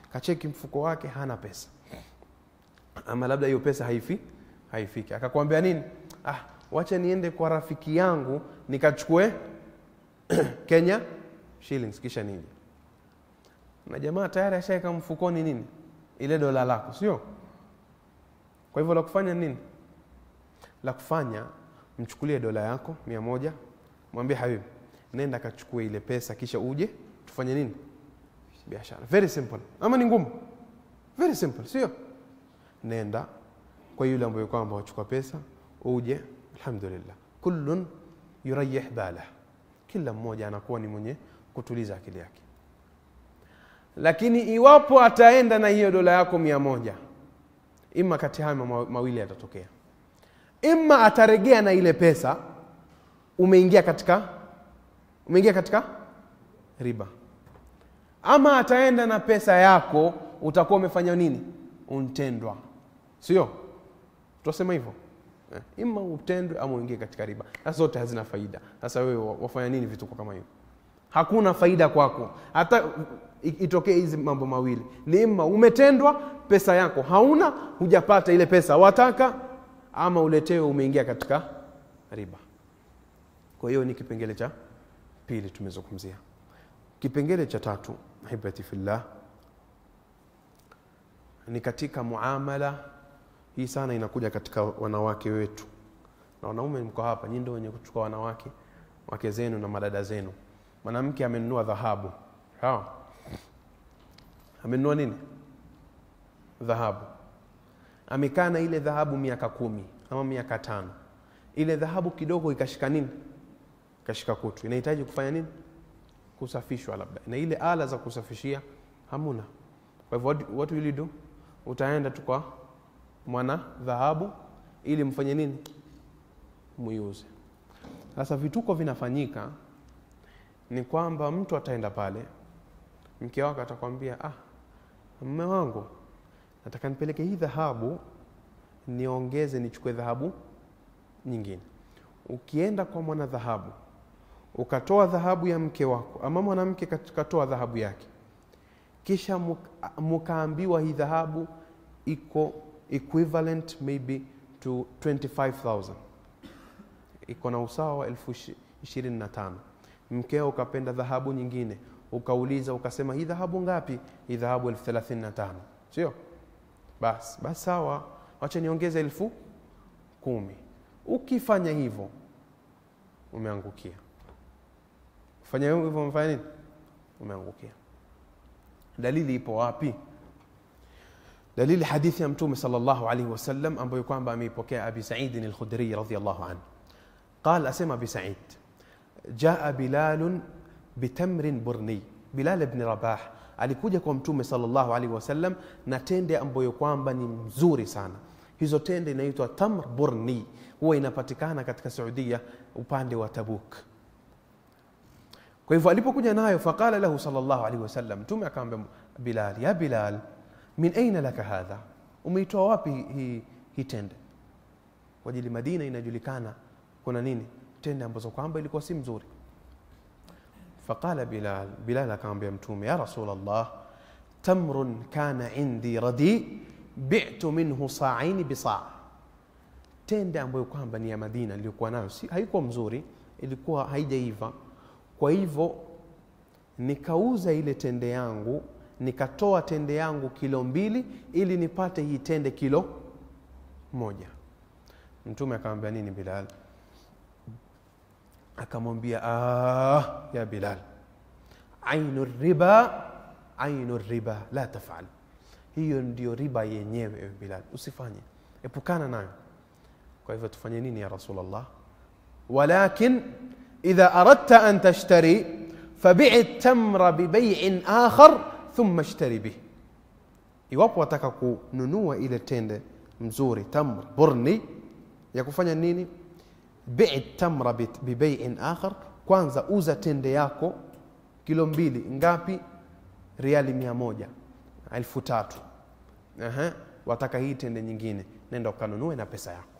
kacheki mfuko wake hana pesa ama labda hiyo pesa haifi haifiki akakwambia nini ah wacha niende kwa rafiki yangu nikachukue kenya shillings kisha nije na jamaa tayari ashaweka mfukoni nini ile dola lako sio kwa hivyo la kufanya nini la kufanya mchukulie dola yako mia moja mwambie habibi nenda kachukue ile pesa kisha uje tufanye nini biashara very simple ama ni ngumu very simple sio nenda kwa yule ambaye kwamba wachukua pesa uje alhamdulillah kullun yurayih balah kila mmoja anakuwa ni mwenye kutuliza akili yake lakini iwapo ataenda na hiyo dola yako mia moja ima kati hayo ma- mawili yatatokea ima ataregea na ile pesa umeingia katika umeingia katika riba ama ataenda na pesa yako utakuwa umefanya nini untendwa sio tutasema hivyo eh, ima utendwe ama uingie katika riba sasa zote hazina faida sasa wewe wa- wafanya nini vituko kama hivyo hakuna faida kwako hata i- itokee hizi mambo mawili ni ima umetendwa pesa yako hauna hujapata ile pesa wataka ama uletewe umeingia katika riba kwa hiyo ni kipengele cha pili tumezungumzia kipengele cha tatu hibati fillah ni katika muamala hii sana inakuja katika wanawake wetu na wanaume mko hapa nyinyi ndio wenye kuchukua wanawake wake zenu na madada zenu mwanamke amenunua dhahabu sawa amenunua nini dhahabu amekaa na ile dhahabu miaka kumi ama miaka tano ile dhahabu kidogo ikashika nini ikashika kutu inahitaji kufanya nini kusafishwa labda na ile ala za kusafishia hamuna kwa hivyo what, what will you do utaenda tu kwa mwana dhahabu ili mfanye nini muiuze sasa vituko vinafanyika ni kwamba mtu ataenda pale mke wake atakwambia ah mme wangu nataka nipeleke hii dhahabu niongeze nichukue dhahabu nyingine ukienda kwa mwana dhahabu ukatoa dhahabu ya mke wako ama mwanamke kat- katoa dhahabu yake kisha muk- mukaambiwa hii dhahabu iko equivalent maybe to 25000 iko na usawa wa elfu ishi- ishirini na tano mkeo ukapenda dhahabu nyingine ukauliza ukasema hii dhahabu ngapi hii dhahabu elfu thelathini na tano sio basi basi sawa wacha niongeze elfu kumi ukifanya hivyo umeangukia fanya hivyo umefanya nini umeangukia dalili ipo wapi dalili hadithi ya mtume sallallahu alaihi wasallam ambayo kwamba ameipokea abi saidin alkhudri radiyallahu anhu قال أسمى بسعيد جاء بلال بتمر برني بلال بن رباح alikuja kwa mtume sallallahu alaihi wasallam na tende ambayo kwamba ni mzuri sana hizo tende inaitwa tamr burni huwa inapatikana katika saudia upande wa tabuk kwa hivyo alipokuja nayo faqala lahu sallallahu alaihi wasallam mtume akamwambia bilal ya bilal min aina laka hadha umeitoa wapi hii hii tende kwa ajili madina inajulikana kuna nini tende ambazo kwamba ilikuwa si mzuri faqala bilal bilal akamwambia mtume ya rasul allah tamrun kana indi radi bi'tu minhu sa'aini bisaa tende ambayo kwamba ni ya madina iliyokuwa nayo si, haikuwa mzuri ilikuwa haijaiva kwa hivyo nikauza ile tende yangu nikatoa tende yangu kilo mbili ili nipate hii tende kilo moja mtume akamwambia nini bilal akamwambia ah, ya bilal ainu riba ainu riba la tafal hiyo ndio riba yenyewe ewe bilal usifanye epukana nayo kwa hivyo tufanye nini ya rasulllah walakin idha aradta an tashtari fabii tamra bibaiin akhar thumma ishtari bih iwapo wataka kununua ile tende mzuri tamr burni ya kufanya nini bii tamra bit- bibaiin akhar kwanza uza tende yako kilo mbili ngapi riali mia moja elfu tatu Aha, wataka hii tende nyingine nenda ukanunue na pesa yako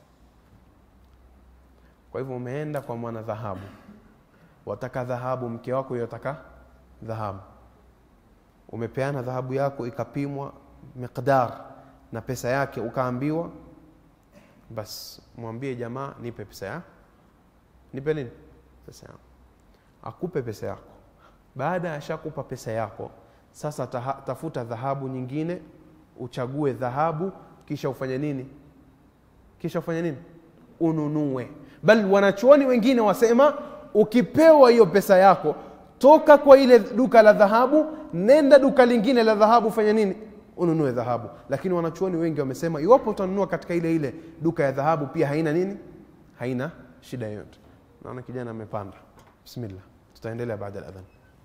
kwa hivyo umeenda kwa mwana dhahabu wataka dhahabu mke wako yotaka dhahabu umepeana dhahabu yako ikapimwa miqdar na pesa yake ukaambiwa bas mwambie jamaa nipe pesa ya nipe nini pesa yako akupe pesa yako baada ya shakupa pesa yako sasa taha, tafuta dhahabu nyingine uchague dhahabu kisha ufanye nini kisha ufanye nini ununue bali wanachuoni wengine wasema ukipewa hiyo pesa yako toka kwa ile duka la dhahabu nenda duka lingine la dhahabu fanya nini ununue dhahabu lakini wanachuoni wengi wamesema iwapo utanunua katika ile ile duka ya dhahabu pia haina nini haina shida yoyote naona kijana amepanda bismillah tutaendelea baada ya adhan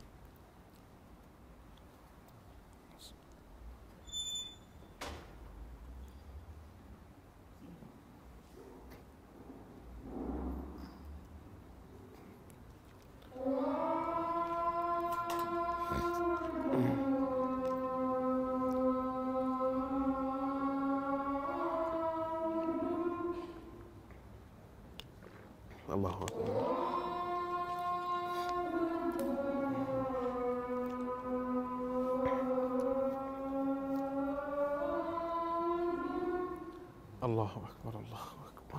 Allahu akbar Allahu akbar Allahu akbar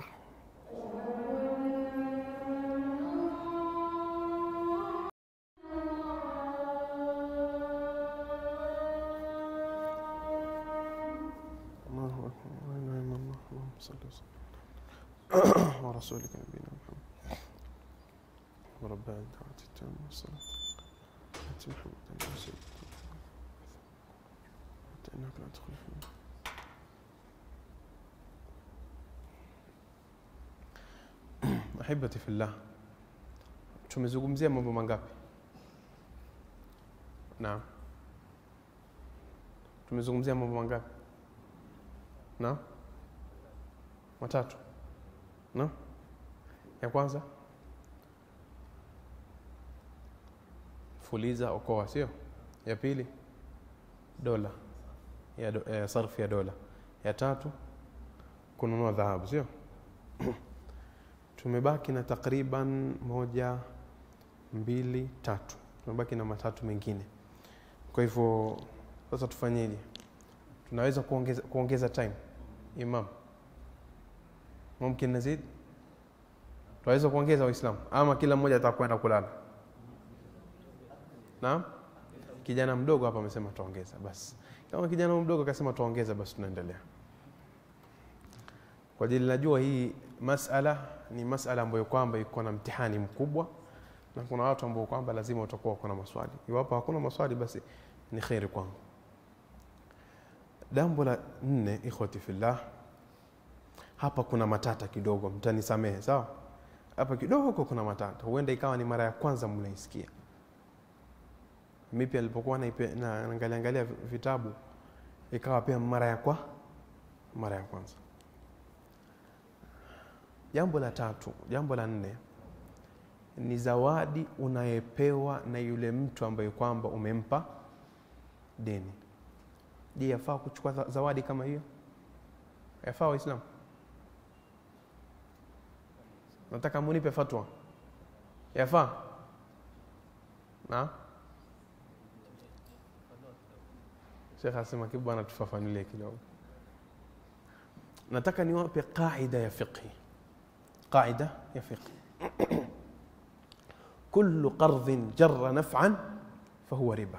Allahu akbar la ilaha illa Allah Allahumma salli wa sallim ورسولك نبينا محمد ورب الدعوة التامة والصلاة أنت محمد يا سيدي حتى إنك لا تخلف منه ahibati fillah tumezungumzia mambo mangapi naam tumezungumzia mambo mangapi naam matatu naam ya kwanza fuliza okoa sio ya pili dola ya, do, ya sarfu ya dola ya tatu kununua dhahabu sio tumebaki na takriban moja mbili tatu tumebaki na matatu mengine kwa hivyo sasa tufanyeje tunaweza kuongeza, kuongeza time imam mumkin nazid tunaweza kuongeza waislamu ama kila mmoja atakwenda kulala naam kijana mdogo hapa amesema tuongeza basi kama kijana mdogo akasema tuongeza basi tunaendelea kwa ajili najua hii masala ni masala ambayo kwamba iko na mtihani mkubwa na kuna watu ambao kwamba lazima utakuwa uko na maswali iwapo hakuna maswali basi ni kheri kwangu jambo la nne ikhwati fillah hapa kuna matata kidogo mtanisamehe sawa hapa kidogo kuna matata huenda ikawa ni mara ya kwanza mnaisikia mi pia nilipokuwa naangalia angalia vitabu ikawa pia mara ya kwa mara ya kwanza jambo la tatu jambo la nne ni zawadi unayepewa na yule mtu ambaye kwamba umempa deni je yafaa kuchukua zawadi kama hiyo yafaa waislamu nataka munipe fatwa yafaa na shekh asema kibu anatufafanulie kidogo nataka niwape qaida ya fiqhi قاعدة يا فقه كل قرض جر نفعا فهو ربا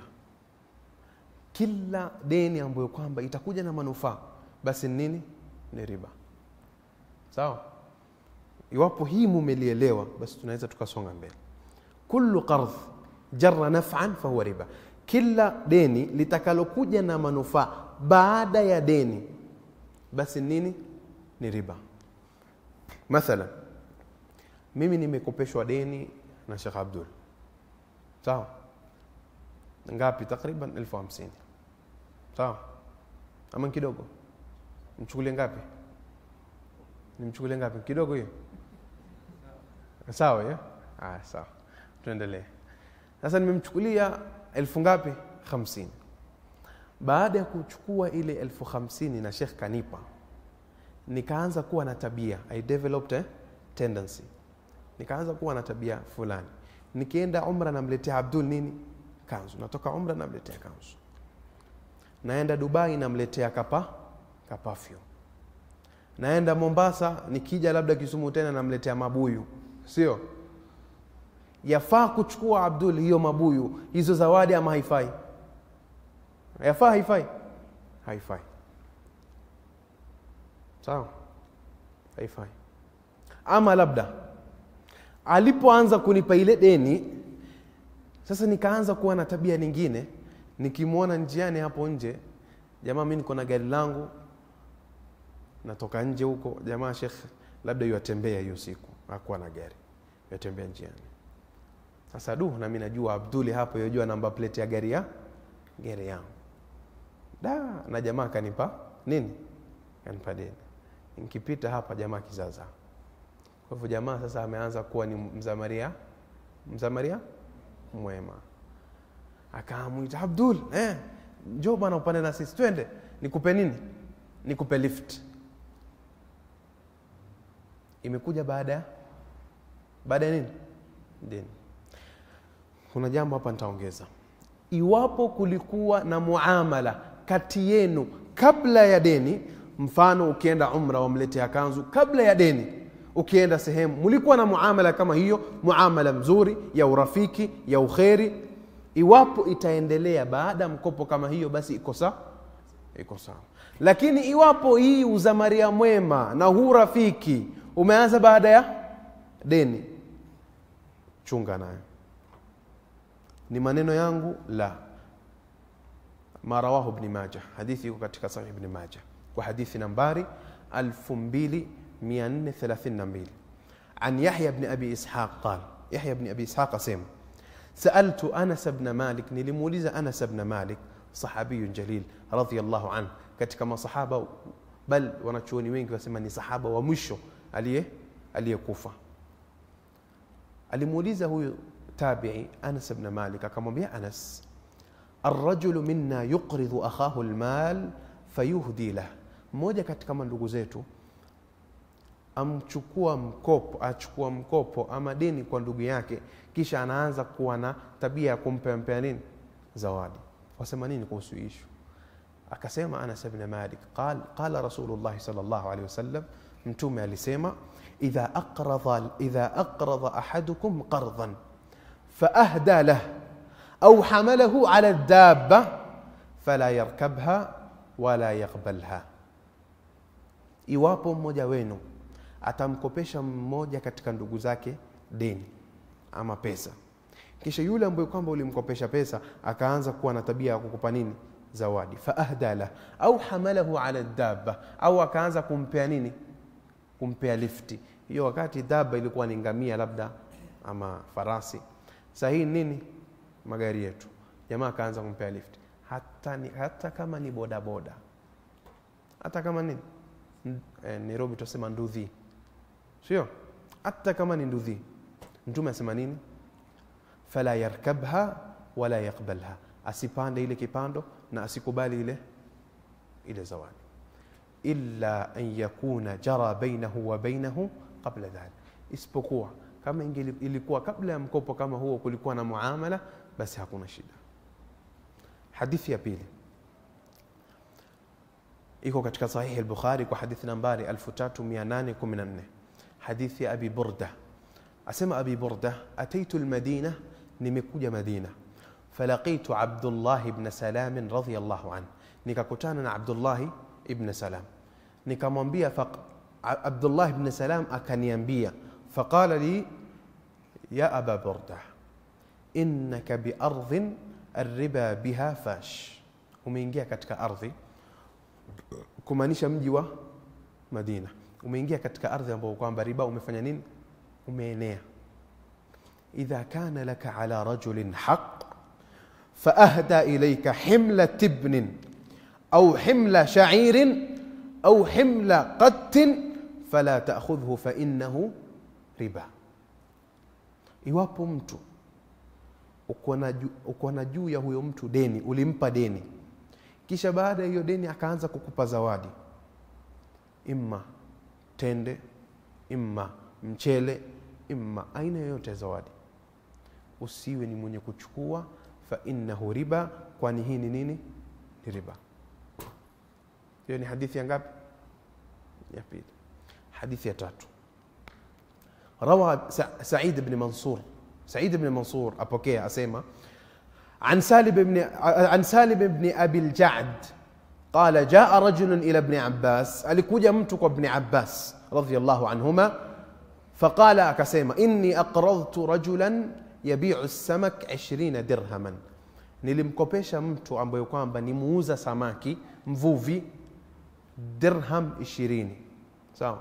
kila deni ambayo kwamba itakuja na manufaa basi nini ni riba sawa iwapo hii mumelielewa basi tunaweza tukasonga mbele kullu qardh jarra naf'an fahuwa riba kila deni litakalokuja na manufaa baada ya deni basi nini ni riba mathalan mimi nimekopeshwa deni na Sheikh Abdul sawa ngapi takriban elfu hamsini sawa ama kidogo mchukulie ngapi nimchukulie ngapi kidogo hiyo sawa ya ah sawa tuendelee sasa nimemchukulia elfu ngapi hamsini baada ya kuchukua ile elfu hamsini na Sheikh kanipa nikaanza kuwa na tabia i developed a tendency nikaanza kuwa na tabia fulani nikienda umra namletea abdul nini kanzu natoka umra namletea kanzu naenda dubai namletea kapa kapafyu naenda mombasa nikija labda kisumu tena namletea mabuyu sio yafaa kuchukua abdul hiyo mabuyu hizo zawadi ama haifai yafaa haifai haifai sawa haifai ama labda alipoanza kunipa ile deni sasa nikaanza kuwa na tabia nyingine nikimwona njiani hapo nje jamaa mi niko na gari langu natoka nje huko jamaa shekh labda yuatembea hiyo siku akuwa na gari yatembea njiani sasa du nami najua abduli hapo yojua namba plate ya gari ya gari yangu da na jamaa akanipa nini kanipa deni nikipita hapa jamaa kizaza kwa hivyo jamaa sasa ameanza kuwa ni mzamaria mzamaria mwema akamwita abdul eh, njo bwana upande na sisi twende nikupe nini nikupe lift imekuja baada ya baada ya nini deni kuna jambo hapa nitaongeza iwapo kulikuwa na muamala kati yenu kabla ya deni mfano ukienda umra wamletea kanzu kabla ya deni ukienda sehemu mlikuwa na muamala kama hiyo muamala mzuri ya urafiki ya ukheri iwapo itaendelea baada ya mkopo kama hiyo basi iko sawa iko sawa lakini iwapo hii uzamaria mwema na huu rafiki umeanza baada ya deni chunga nayo ni maneno yangu la ma rawahu ibn majah hadithi iko katika sahih ibn majah kwa hadithi nambari 2432 عن يحيى بن ابي اسحاق قال يحيى بن ابي اسحاق اسم سالت انس بن مالك نلمولز انس بن مالك صحابي جليل رضي الله عنه katika masahaba bal wanachuoni wengi wasema ni sahaba wa mwisho aliye aliyekufa alimuuliza huyu tabii anas bn malik akamwambia anas arrajulu minna yuqridhu akhahu lmal fayuhdi lah mmoja katika mandugu zetu amchukua mkopo achukua mkopo ama deni kwa ndugu yake kisha anaanza kuwa na tabia ya kumpea mpea nini zawadi wasema nini kuhusu ishu akasema anas bn malik qal qala rasulullahi sal llahu alehi wasallam mtume alisema idha aqradha, idha aqradha ahadukum qardan faahda lah au hamalahu ala dabba fala yarkabha wala yaqbalha iwapo mmoja wenu atamkopesha mmoja katika ndugu zake deni ama pesa kisha yule ambaye kwamba ulimkopesha pesa akaanza kuwa na tabia ya kukupa nini zawadi faahda lah au hamalahu ala dabba au akaanza kumpea nini kumpea lifti hiyo wakati daba ilikuwa ni ngamia labda ama farasi sahii nini magari yetu jamaa akaanza kumpea lifti hata, ni, hata kama ni bodaboda hata kama nini eh, nairobi tunasema ndudhi sio hata kama ni ndudhi mtume asema nini fala yarkabha wala yaqbalha asipande ile kipando na asikubali ile ile zawadi illa an yakuna jara bainahu wa bainahu qabla dhalik isipokuwa kama ilikuwa kabla ya mkopo kama huo kulikuwa na muamala basi hakuna shida hadithi ya pili iko katika sahihi al-bukhari kwa hadithi nambari 3814 hadithi ya abi burda asema abi burda ataitu al-madina nimekuja madina falaqitu abdullah ibn salam radiyallahu anhu nikakutana na abdullah ibn salam nikamwambia abdullah ibn salam akaniambia faqala li ya aba burda innaka biardhin arriba biha fash umeingia katika ardhi kumaanisha mji wa madina umeingia katika ardhi ambayo kwamba riba umefanya nini umeenea idha kana laka ala rajulin haq faahda ilayka himla tibnin au himla sha'irin au himla qattin fala ta'khudhhu fa innahu riba iwapo mtu uko na juu ya huyo mtu deni ulimpa deni kisha baada ya hiyo deni akaanza kukupa zawadi imma tende imma mchele imma aina yoyote ya zawadi usiwe ni mwenye kuchukua fa innahu riba kwani hii ni nini ni riba hiyo ni hadithi ya ngapi ya pili hadithi ya tatu rawa Sa said bni mansur said bni mansur apokea asema عن سالم بن عن سالم بن ابي الجعد قال جاء رجل الى ابن عباس alikuja mtu kwa ibn abbas radiyallahu anhuma فقال akasema inni aqradtu rajulan yabiu samak 20 dirhaman nilimkopesha mtu ambaye kwamba ni muuza samaki mvuvi dirham 20 sawa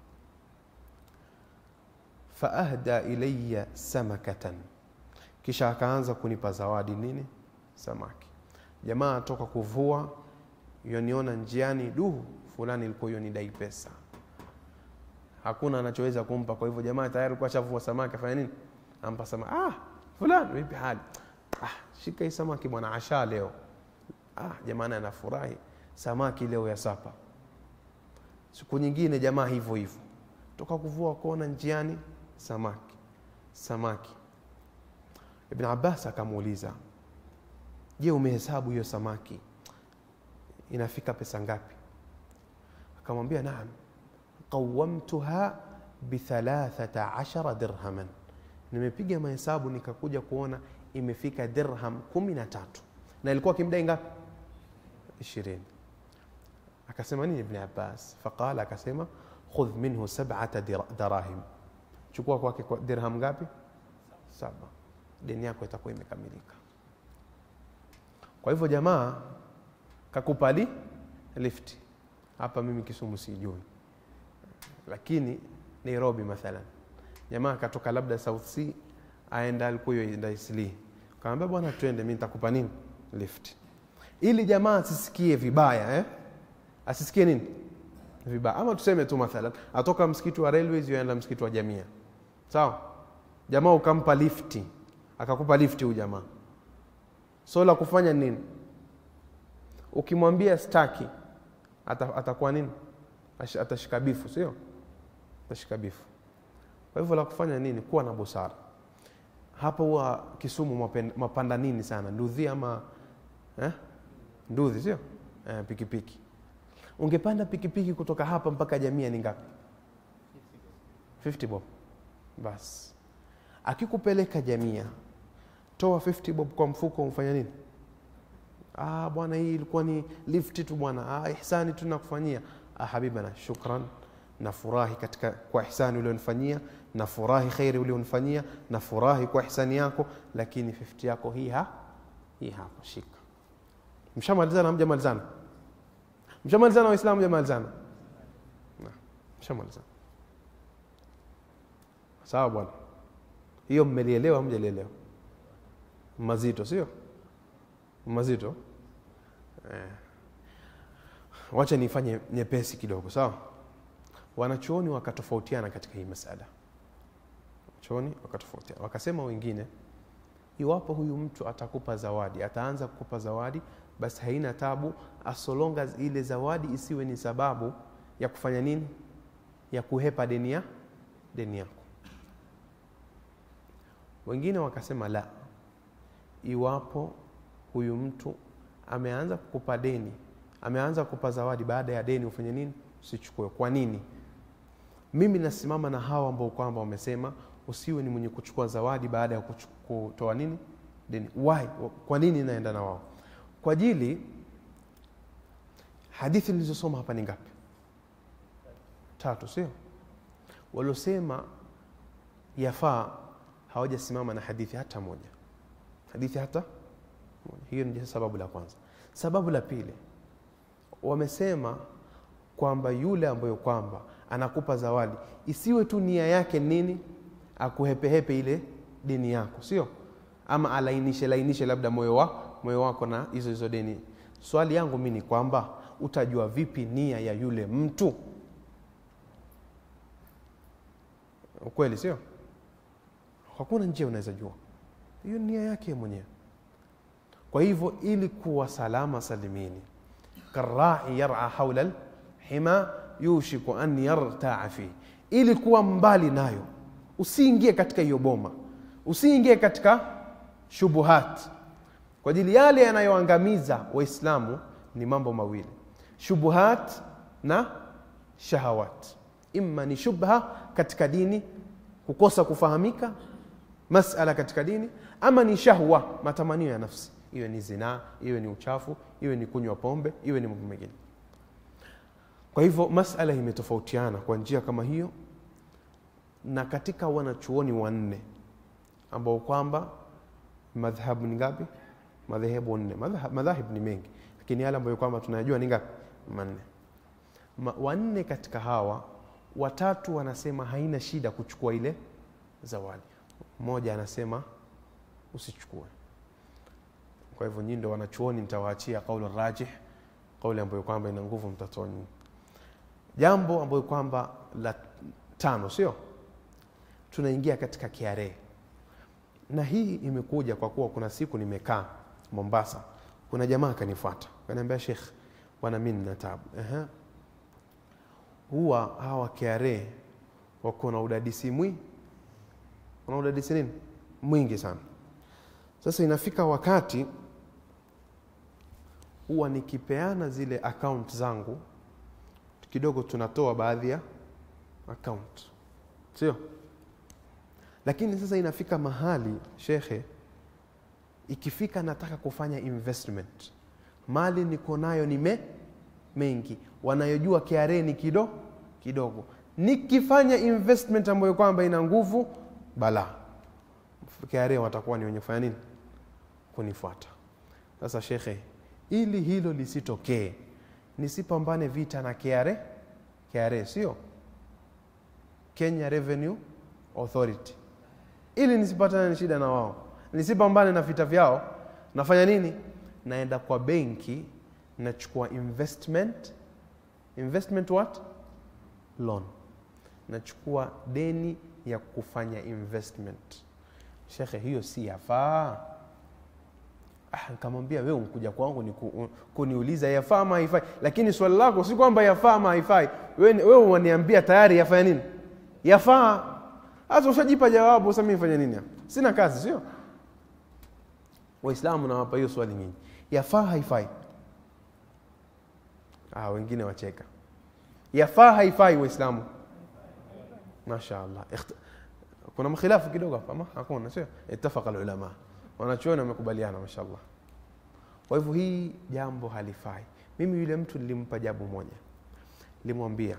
faahda ilaya samakatan kisha akaanza kunipa zawadi nini samaki jamaa atoka kuvua yoniona njiani du fulani ilikuwa yonidai pesa hakuna anachoweza kumpa kwa hivyo jamaa tayari alikuwa ashavua samaki afanya nini ampa samaki ah fulani vipi hali ah shika hii samaki bwana asha leo ah jamaa naye anafurahi samaki leo ya sapa siku nyingine jamaa hivyo hivyo toka kuvua kuona njiani samaki samaki ibn abbas akamuuliza je umehesabu hiyo samaki inafika pesa ngapi akamwambia naam qawamtuha bithalathata ashara dirhaman nimepiga mahesabu nikakuja kuona imefika dirham kumi na tatu na ilikuwa kimdai ngapi ishirini akasema nini ibn abbas faqala akasema khudh minhu sabata darahim chukua kwake kwa dirham ngapi saba deni yako itakuwa imekamilika kwa hivyo jamaa kakupali lifti hapa mimi kisumu sijui lakini nairobi mathalan jamaa akatoka labda south sea aenda alikuwa enda isli kaambia bwana twende mi nitakupa nini lift ili jamaa asisikie vibaya eh? asisikie nini vibaya ama tuseme tu mathalan atoka msikiti wa railways yoenda msikiti wa jamia sawa jamaa ukampa lifti akakupa lifti huyu jamaa so la kufanya nini ukimwambia staki ata, atakuwa nini atashika bifu sio atashika bifu kwa hivyo la kufanya nini kuwa na busara hapa huwa kisumu mapanda nini sana ndudhi ama eh? ndudhi sio eh, pikipiki ungepanda pikipiki kutoka hapa mpaka jamia ni ngapi 50 bob basi akikupeleka jamia toa 50 bob kwa mfuko umfanya nini ah bwana hii ilikuwa ni lift tu bwana ah, ihsani tu nakufanyia ah, habibana shukran nafurahi katika kwa ihsani ulionifanyia nafurahi khairi ulionifanyia nafurahi kwa ihsani yako lakini 50 yako hii ha hii hapa shika mshamalizana hamjamalizana mshamalizana waislamu hamjamalizana mshamalizana sawa bwana hiyo mmelielewa hamjalielewa mazito sio mazito eh. wacha nifanye nyepesi kidogo sawa wanachuoni wakatofautiana katika hii masala chuoni wakatofautiana wakasema wengine iwapo huyu mtu atakupa zawadi ataanza kukupa zawadi basi haina tabu asolonga ile zawadi isiwe ni sababu ya kufanya nini ya kuhepa deni ya deni yako wengine wakasema la iwapo huyu mtu ameanza kukupa deni ameanza kukupa zawadi baada ya deni ufanye nini usichukue kwa nini mimi nasimama na hawa ambao kwamba wamesema usiwe ni mwenye kuchukua zawadi baada ya kutoa nini deni why kwa nini naenda na wao kwa ajili hadithi nilizosoma hapa ni ngapi tatu sio waliosema yafaa hawajasimama na hadithi hata moja hadithi hata moja hiyo ni sababu la kwanza sababu la pili wamesema kwamba yule ambayo kwamba anakupa zawadi isiwe tu nia yake nini akuhepehepe ile dini yako sio ama alainishe lainishe labda moyo wa, moyo wako na hizo hizo deni swali yangu mi ni kwamba utajua vipi nia ya yule mtu ukweli sio hakuna njia unaweza jua hiyo nia yake mwenyewe kwa hivyo ili kuwa salama salimini karai yara haula lhima yushiku an yartaa fihi ili kuwa mbali nayo usiingie katika hiyo boma usiingie katika shubuhat kwa ajili yale yanayoangamiza waislamu ni mambo mawili shubuhat na shahawat imma ni shubha katika dini kukosa kufahamika masala katika dini ama ni shahwa matamanio ya nafsi iwe ni zinaa iwe ni uchafu iwe ni kunywa pombe iwe ni mambo mengine kwa hivyo masala imetofautiana kwa njia kama hiyo na katika wanachuoni wanne ambao kwamba madhhabu ni ngapi madhehebu nne Madhhab- madhahib ni mengi lakini yale ambayo kwamba tunayajua ni ngapi manne Ma, wanne katika hawa watatu wanasema haina shida kuchukua ile zawadi mmoja anasema usichukue kwa hivyo nyinyi ndio wanachuoni nitawaachia kauli rajih kauli ambayo kwamba ina nguvu mtatoa nyinyi jambo ambayo kwamba la tano sio tunaingia katika kiare na hii imekuja kwa kuwa kuna siku nimekaa mombasa kuna jamaa akanifuata kaniambia shekh bwana mi nina tabu Ehe. huwa hawa kiare wako na udadisi mwi wana udadisi nini mwingi sana sasa inafika wakati huwa nikipeana zile account zangu kidogo tunatoa baadhi ya account sio lakini sasa inafika mahali shekhe ikifika nataka kufanya investment mali niko nayo ni me, mengi wanayojua KRA ni kido kidogo nikifanya investment ambayo kwamba ina nguvu bala KRA watakuwa ni wenye kufanya nini kunifuata sasa shekhe ili hilo lisitokee nisipambane vita na KRA KRA sio Kenya Revenue Authority ili nisipatane na shida na wao nisipambane na vita vyao nafanya nini naenda kwa benki nachukua investment investment what loan nachukua deni ya kufanya investment shekhe hiyo si yafaa ah, nikamwambia wewe unkuja kwangu ni ku, kuniuliza yafaa ama haifai lakini swali lako si kwamba yafaa ama haifai wewe wewe unaniambia tayari yafanya nini yafaa hata ushajipa jawabu sasa mimi nifanye nini hapa? sina kazi sio waislamu nawapa hiyo swali nyinyi yafaa haifai ah, wengine wacheka yafaa haifai waislamu mashaallah Ikht- kuna mkhilafu kidogo hapa ama hakuna sio ittafaqa alulama wanachuoni wamekubaliana mashaallah kwa hivyo hii jambo halifai mimi yule mtu nilimpa jabu moja nilimwambia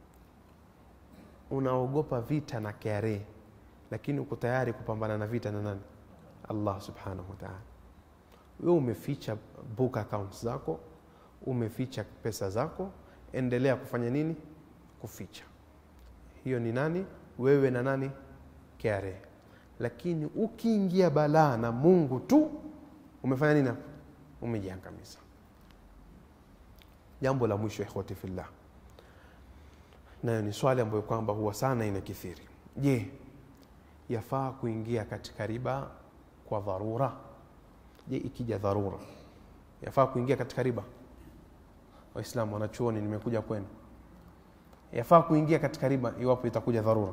unaogopa vita na KRA lakini uko tayari kupambana na vita na nani Allah subhanahu wa ta'ala wewe umeficha book accounts zako umeficha pesa zako endelea kufanya nini kuficha hiyo ni nani wewe na nani KRA lakini ukiingia balaa na Mungu tu umefanya nini hapo umejiangamiza jambo la mwisho ikhwati fillah nayo ni swali ambayo kwamba huwa sana inakithiri je yafaa kuingia katika riba kwa dharura je ikija dharura yafaa kuingia katika riba waislamu wanachuoni nimekuja kwenu yafaa kuingia katika riba iwapo itakuja dharura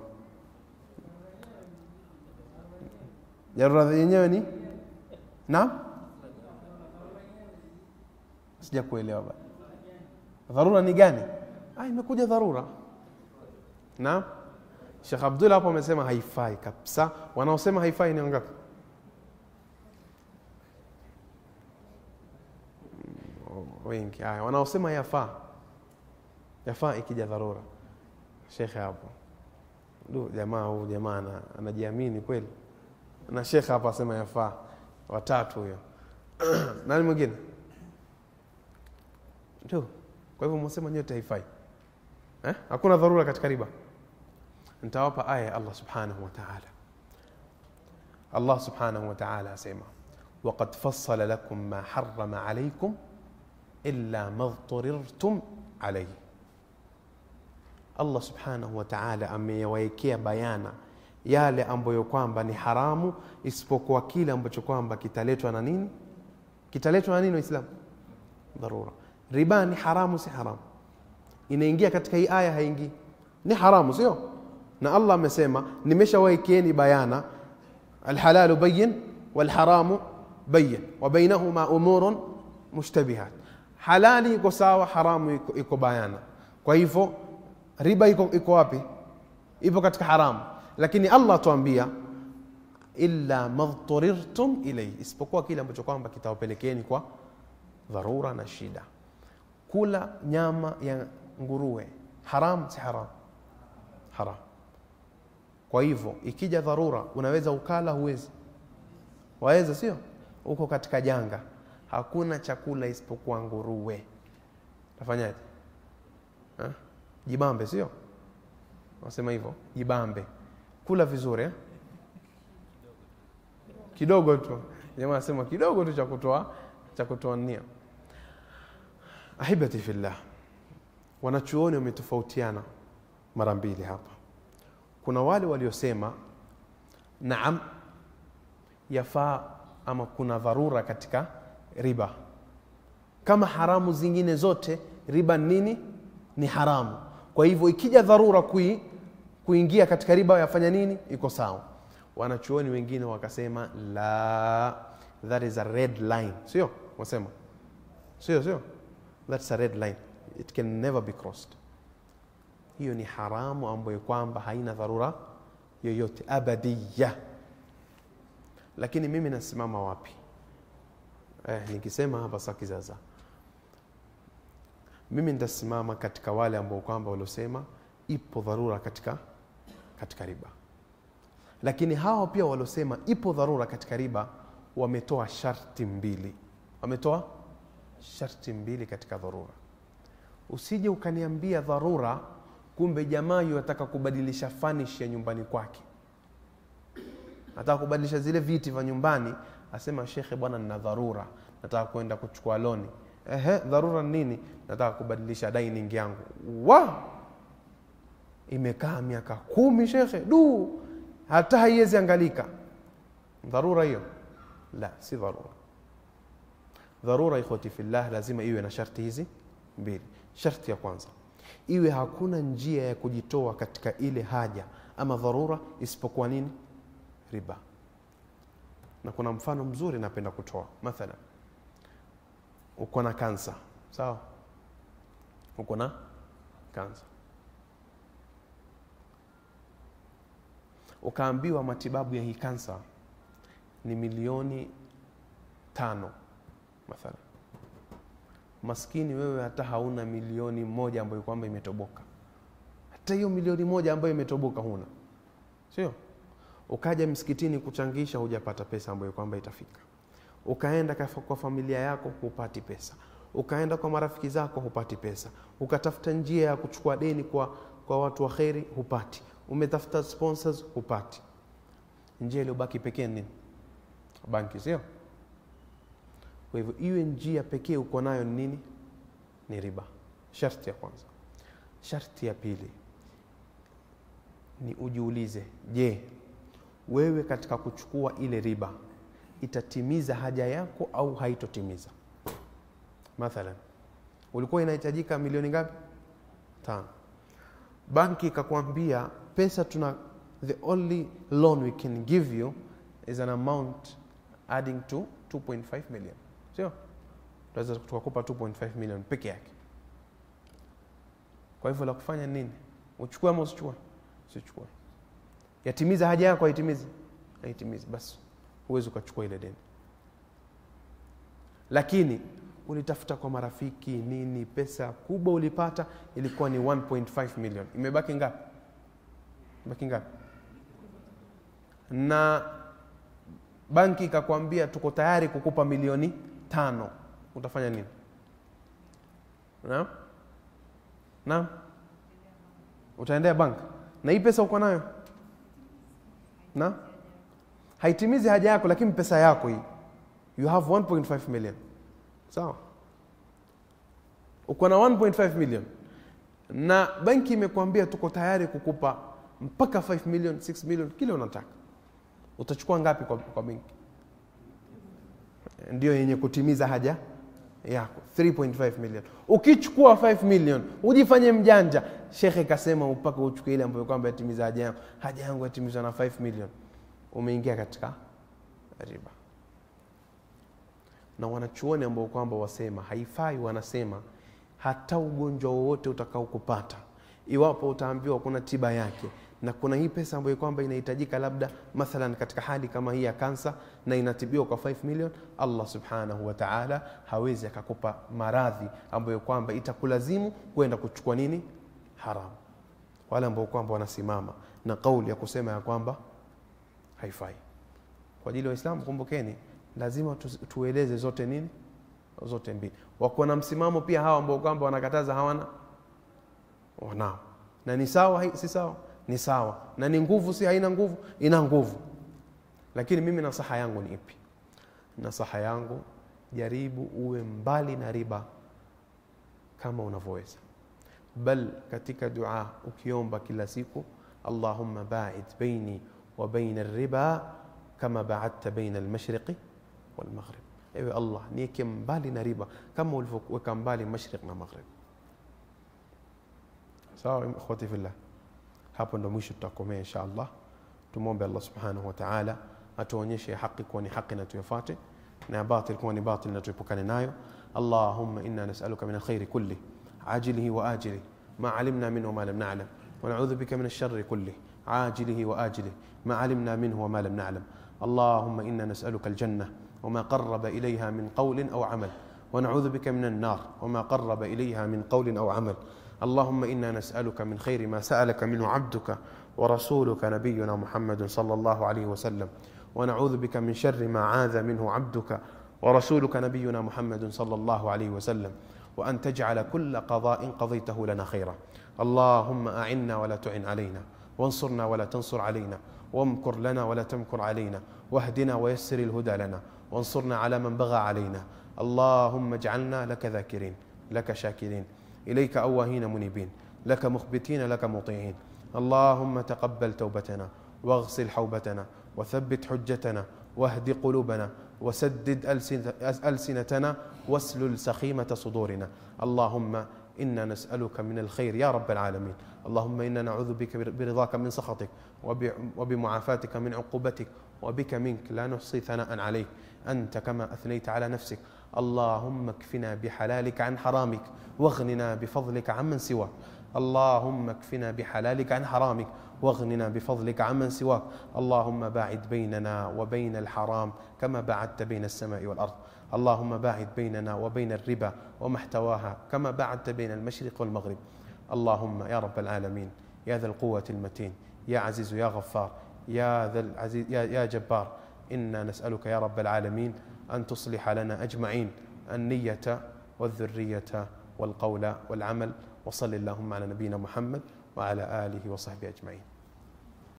dharura yenyewe ni naam sija kuelewa bado dharura ni gani ah, imekuja dharura naam Sheikh Abdullah hapo amesema haifai kabisa. Wanaosema haifai ni wangapi? Mm, Wengi. Haya, wanaosema yafaa, yafaa ikija dharura. Shekhe hapo, du jamaa huyu jamaa ana- anajiamini kweli, na shekhe hapo asema yafaa. Watatu huyo. Nani mwingine? Tu. Kwa hivyo mwasema nyote haifai eh? Hakuna dharura katika riba nitawapa aya ya Allah subhanahu wa ta'ala. Allah subhanahu wa ta'ala asema waqad fassala lakum ma harrama alaykum illa ma dhturirtum alayhi. Allah subhanahu wa ta'ala ameyawaekea bayana yale ambayo kwamba ni haramu isipokuwa kile ambacho kwamba kitaletwa na nini? Kitaletwa na nini Waislamu? Dharura. Riba ni haramu, si haramu? Inaingia katika hii aya, haingii? Ni haramu, sio? na Allah amesema nimeshawaekeeni bayana alhalalu bayin walharamu bayin wa bainahuma umurun mushtabihat, halali iko sawa haramu iko, iko bayana kwa hivyo riba iko, iko wapi ipo katika haramu lakini allah tuambia illa madhturirtum ilaihi isipokuwa kile ambacho kwamba kitawapelekeni kwa dharura na shida kula nyama ya nguruwe haram si haram haram kwa hivyo ikija dharura unaweza ukala huwezi waweza sio uko katika janga hakuna chakula isipokuwa nguruwe tafanyaje Ha? jibambe sio wasema hivyo jibambe kula vizuri eh? kidogo tu jamaa anasema kidogo tu cha kutoa cha kutoa nia ahibati fillah wanachuoni wametofautiana mara mbili hapa kuna wale waliosema naam yafaa ama kuna dharura katika riba kama haramu zingine zote riba nini ni haramu kwa hivyo ikija dharura kui, kuingia katika riba yafanya nini iko sawa wanachuoni wengine wakasema la that is a red line sio wasema sio sio that's a red line it can never be crossed hiyo ni haramu ambayo kwamba haina dharura yoyote abadiya lakini mimi nasimama wapi eh, nikisema hapa sa kizaza mimi nitasimama katika wale ambao kwamba waliosema ipo dharura katika katika riba lakini hao pia waliosema ipo dharura katika riba wametoa sharti mbili wametoa sharti mbili katika dharura usije ukaniambia dharura kumbe jamaa yataka kubadilisha fanish ya nyumbani kwake nataka kubadilisha zile viti vya nyumbani asema shekhe bwana nina dharura nataka kwenda kuchukua loni ehe dharura ni nini nataka kubadilisha dining yangu wa imekaa miaka kumi shekhe du hata haiwezi angalika dharura hiyo la si dharura dharura ikhwati fillah lazima iwe na sharti hizi mbili sharti ya kwanza iwe hakuna njia ya kujitoa katika ile haja ama dharura isipokuwa nini riba na kuna mfano mzuri napenda kutoa mathalan uko na kansa sawa uko na kansa ukaambiwa matibabu ya hii kansa ni milioni tano mathalan maskini wewe hata hauna milioni moja ambayo kwamba imetoboka hata hiyo milioni moja ambayo imetoboka huna sio ukaja msikitini kuchangisha hujapata pesa ambayo kwamba itafika ukaenda kwa familia yako hupati pesa ukaenda kwa marafiki zako hupati pesa ukatafuta njia ya kuchukua deni kwa, kwa watu wa kheri hupati umetafuta sponsors hupati njia iliyobaki pekee nini banki sio kwa hivyo iwe njia pekee uko nayo ni nini ni riba sharti ya kwanza sharti ya pili ni ujiulize je wewe katika kuchukua ile riba itatimiza haja yako au haitotimiza mathalan ulikuwa inahitajika milioni ngapi tano banki ikakwambia pesa tuna the only loan we can give you is an amount adding to 2.5 million sio tunaweza tukakupa 2.5 million peke yake kwa hivyo la kufanya nini uchukue ama usichukue usichukue yatimiza haja yako haitimizi haitimizi basi huwezi ukachukua ile deni lakini ulitafuta kwa marafiki nini pesa kubwa ulipata ilikuwa ni 1.5 million imebaki ngapi baki ngapi na banki ikakwambia tuko tayari kukupa milioni tano utafanya nini naam naam utaendea bank na hii pesa uko nayo na haitimizi haja yako lakini pesa yako hii you have 1.5 million sawa uko na 1.5 million na benki imekwambia tuko tayari kukupa mpaka 5 million 6 million kile unataka utachukua ngapi kwa, kwa benki ndio yenye kutimiza haja yako 3.5 million ukichukua 5 million ujifanye mjanja shekhe kasema mpaka uchukue ile ambayo kwamba yatimiza haja yangu haja yangu yatimizwa na 5 million umeingia katika riba na wanachuoni ambao kwamba wasema haifai, wanasema hata ugonjwa wowote utakaokupata, iwapo utaambiwa kuna tiba yake na kuna hii pesa ambayo kwamba inahitajika labda mathalan katika hali kama hii ya kansa na inatibiwa kwa 5 million, Allah subhanahu wa ta'ala hawezi akakupa maradhi ambayo kwamba itakulazimu kwenda kuchukua nini haramu. Wale ambao kwamba wanasimama na kauli ya kusema ya kwamba haifai. Kwa ajili ya Waislamu, kumbukeni, lazima tu, tueleze zote nini zote mbili. Wako na msimamo pia hawa ambao kwamba wanakataza hawana wanao, na ni sawa, si sawa ni sawa na ni nguvu, si haina nguvu, ina nguvu. Lakini mimi nasaha yangu ni ipi? Nasaha yangu jaribu uwe mbali na riba kama unavyoweza, bal katika dua ukiomba kila siku, Allahumma ba'id baini wa baina riba kama ba'adta baina almashriqi walmaghrib, ewe Allah nieke mbali na riba kama ulivyoweka mbali mashriq na maghrib. Sawa ikhwati fillah. Hapo ndo mwisho tutakomea insha Allah. Tumwombe Allah subhanahu wa ta'ala atuonyeshe haki kuwa ni haki na tuyafuate, na batil kuwa ni batil na tuepukane nayo. Allahumma inna nas'aluka min alkhairi kulli ajilihi wa ajilihi ma alimna minhu ma lam na'lam wa na'udhu bika min alsharri kulli ajilihi wa ajilihi ma alimna minhu wa ma lam na'lam. Allahumma inna nas'aluka aljanna wa ma qarraba ilayha min qawlin aw amal wa na'udhu bika min an-nar wa ma qarraba ilayha min qawlin aw amal. اللهم انا نسالك من خير ما سالك منه عبدك ورسولك نبينا محمد صلى الله عليه وسلم ونعوذ بك من شر ما عاذ منه عبدك ورسولك نبينا محمد صلى الله عليه وسلم وان تجعل كل قضاء قضيته لنا خيرا اللهم اعنا ولا تعن علينا وانصرنا ولا تنصر علينا وامكر لنا ولا تمكر علينا واهدنا ويسر الهدى لنا وانصرنا على من بغى علينا اللهم اجعلنا لك ذاكرين لك شاكرين إليك أواهين منيبين لك مخبتين لك مطيعين اللهم تقبل توبتنا واغسل حوبتنا وثبت حجتنا واهد قلوبنا وسدد ألسنتنا واسلل سخيمة صدورنا اللهم إنا نسألك من الخير يا رب العالمين اللهم إنا نعوذ بك برضاك من سخطك وبمعافاتك من عقوبتك وبك منك لا نحصي ثناء عليك أنت كما أثنيت على نفسك اللهم اكفنا بحلالك عن حرامك واغننا بفضلك عمن سواك اللهم اكفنا بحلالك عن حرامك واغننا بفضلك عمن سواك اللهم باعد بيننا وبين الحرام كما باعدت بين السماء والأرض اللهم باعد بيننا وبين الربا وما احتواها كما باعدت بين المشرق والمغرب اللهم يا رب العالمين يا ذا القوة المتين يا عزيز يا غفار يا ذا العزيز يا, يا جبار إنا نسألك يا رب العالمين أن تصلح لنا أجمعين النية والذرية والقول والعمل وصل اللهم على نبينا محمد وعلى آله وصحبه أجمعين